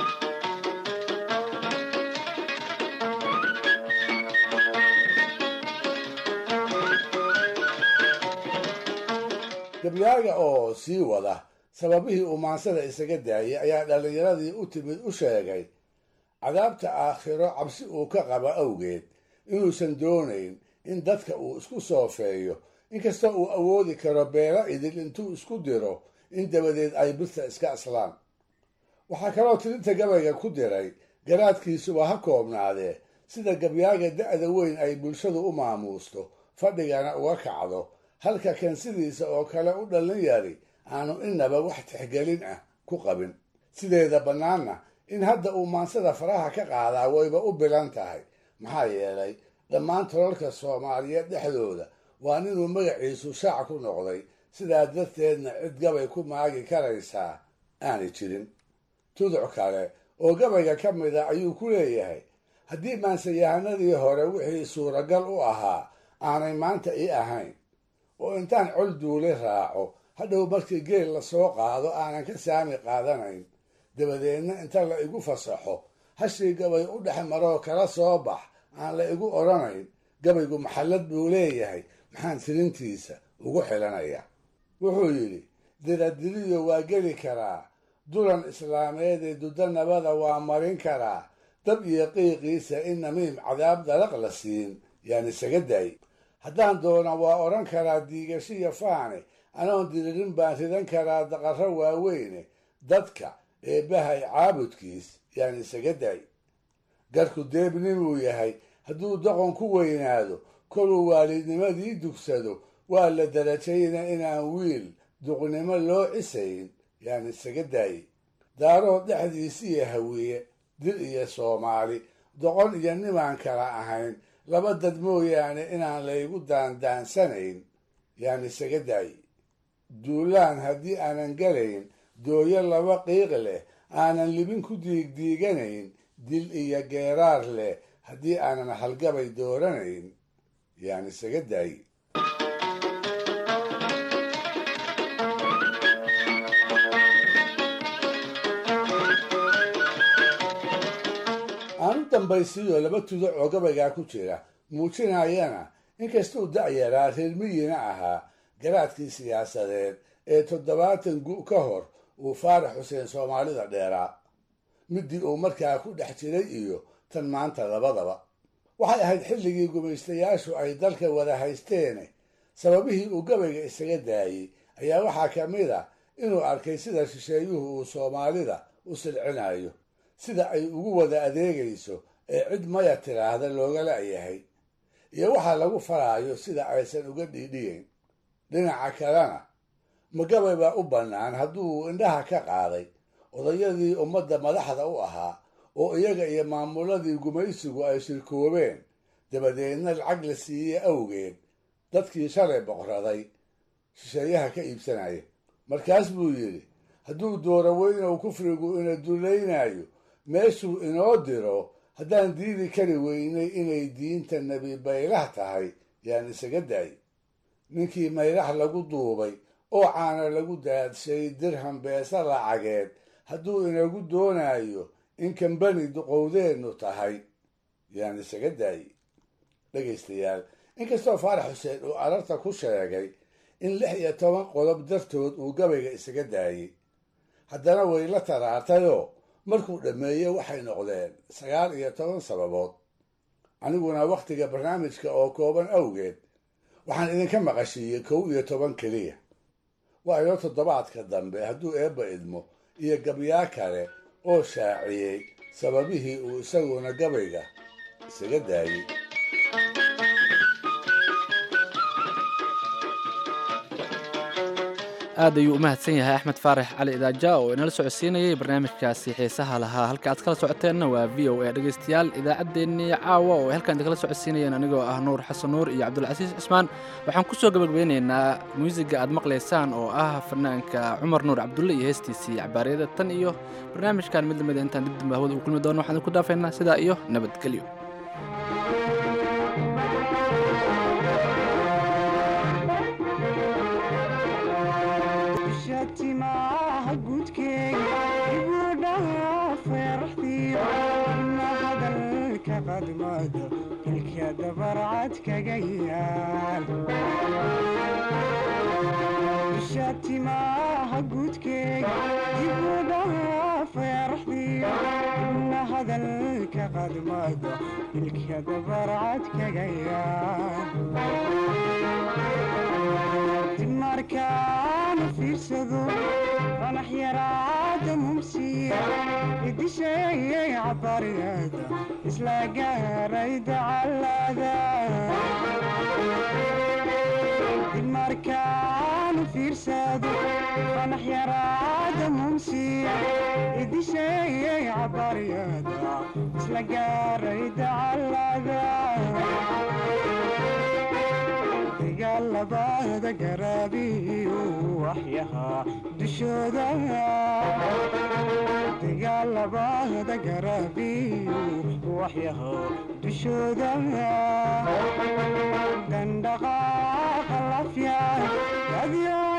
Speaker 4: gabyaaga oo sii wada sababihii uu maansada isaga daayay ayaa dhallinyaradii u timid u sheegay cadaabta aakhiro cabsi uu ka qabo awgeed inuusan doonayn in dadka uu isku soofeeyo inkastoo uu awoodi karo beelo idil intuu isku diro in dabadeed ay birta iska aslaan waxaa kaloo tirinta gabayga ku diray garaadkiisuba ha koobnaadee sida gabyaaga da'da weyn ay bulshadu u maamuusto fadhigana uga kacdo halka kan sidiisa oo kale u dhallin yari aanu innaba wax tixgelin ah ku qabin sideeda bannaanna in hadda uu maansada faraha ka qaadaa wayba u bilan tahay maxaa yeelay dhammaan tolalka soomaaliyeed dhexdooda waa ninuu magaciisu shaac ku noqday sidaa darteedna cid gabay ku maagi karaysaa aanay jirin tuduc kale oo gabayga ka mid a ayuu ku leeyahay haddii maansayahanadii hore wixii suuragal u ahaa aanay maanta ii ahayn oo intaan col duule raaco hadhow markii geel lasoo qaado aanan ka saami qaadanayn dabadeedna inta la igu fasaxo hashii gabay u dhex maroo kala soo bax aan la igu odhanayn gabaygu maxallad buu leeyahay maxaan tirintiisa ugu xilanaya wuxuu yidhi diradiriyo waa geli karaa dulan islaameed ee dudda nabada waa marin karaa dab iyo qiiqiisa in namiim cadaab dalaq la siin yaan isaga daay haddaan doona waa odhan karaa diigashiyo faane anoon diririn baan ridan karaa daqarro waaweyne dadka eebbahay caabudkiis yaan isaga daay garku deebninuu yahay hadduu doqon ku weynaado koluu waalidnimadii dugsado waa la darajayna inaan wiil duqnimo loo cisayn yaan isaga daayey daarood dhexdiisiiyo hawiye dil iyo soomaali doqon iyo nimaan kala ahayn laba dad mooyaane inaan laygu daandaansanayn yaan isaga daayey duulaan haddii aanan galayn dooyo laba qiiq leh aanan libin ku diigdiiganayn dil iyo geeraar leh haddii aanan halgabay dooranayn yaan isaga daayey aan u dambaysiiyo laba tudo oo gabaygaa ku jira muujinayana inkastuu da'yaraa reer miyina ahaa garaadkii siyaasadeed ee toddobaatan gu ka hor uu faarax xuseen soomaalida dheeraa middii uu markaa ku dhex jiray iyo tan maanta labadaba waxay ahayd xilligii gumaystayaashu ay dalka wada haysteene sababihii uu gabayga isaga daayey ayaa waxaa ka mid a inuu arkay sida shisheeyuhu uu soomaalida u silcinayo sida ay ugu wada adeegayso ee cid maya tiraahda looga la'yahay iyo waxaa lagu faraayo sida aysan uga dhiidhiyeyn dhinaca kalena magabay baa u bannaan hadduu indhaha ka qaaday odayadii ummadda madaxda u ahaa oo iyaga iyo maamuladii gumaysigu ay shirkoobeen dabadeedna lacag la siiyey awgeed dadkii shalay boqraday shisheeyaha ka iibsanaya markaas buu yidhi hadduu dooro weynow kufrigu ina dulaynayo meeshuu inoo diro haddaan diidi kari weynay inay diinta nebi baylah tahay yaan isaga daay ninkii maylax lagu duubay oo caana lagu daadshay dirham beesa lacageed hadduu inagu doonayo in kambani duqowdeennu tahay yaan isaga daayey dhegaystayaal inkastoo faarax xuseen uu ararta ku sheegay in lix iyo toban qodob dartood uu gabayga isaga daayey haddana way la taraartayoo markuu dhammeeyey waxay noqdeen sagaal iyo toban sababood aniguna wakhtiga barnaamijka oo kooban awgeed waxaan idinka maqashiiyey kow iyo toban keliya waa inoo toddobaadka dambe hadduu eebba idmo iyo gabyaa kale oo shaaciyey sababihii uu isaguna gabayga isaga daayey
Speaker 1: aad ayuu u mahadsan yahay axmed faarax cali idaaja oo inala socodsiinayay barnaamijkaasi xiisaha lahaa halka aad kala socoteenna waa v o a dhegaystayaal idaacaddeenii caawa oo ay halkaan idinkala socodsiinayeen anigoo ah nuur xasan nuur iyo cabdulcasiis cismaan waxaan ku soo gabagabeynaynaa muusiga aad maqlaysaan oo ah fanaanka cumar nuur cabdulle iyo heestiisii cabaaryada tan iyo barnaamijkan mid lamida intaan dib dambe hawada u kulmi doono waxaan idinku dhaafaynaa sidaa iyo nabadgelyo
Speaker 20: timaha gudkeega ibudhaha feeraxdiyo ina hadalka qadmado ilka dabarcad kaga yaal isha timaha gudkeega ibudhaha feeraxdiyo ina hadalka qadmado ilka dabarcad kaga yaal markaan fiirsado qanax yaraada mumsiya idisheeyay cabariyada isla gaaray dacalada markaan fiirsado qanax yaraada mumsiya idisheeyay cabariyada isla gaaray dacalada dagaalabada garaabiyu waxyaha dushooda dagaalabada garaabiyu waxyaha dushooda dandhaqaaqa lafya dadyo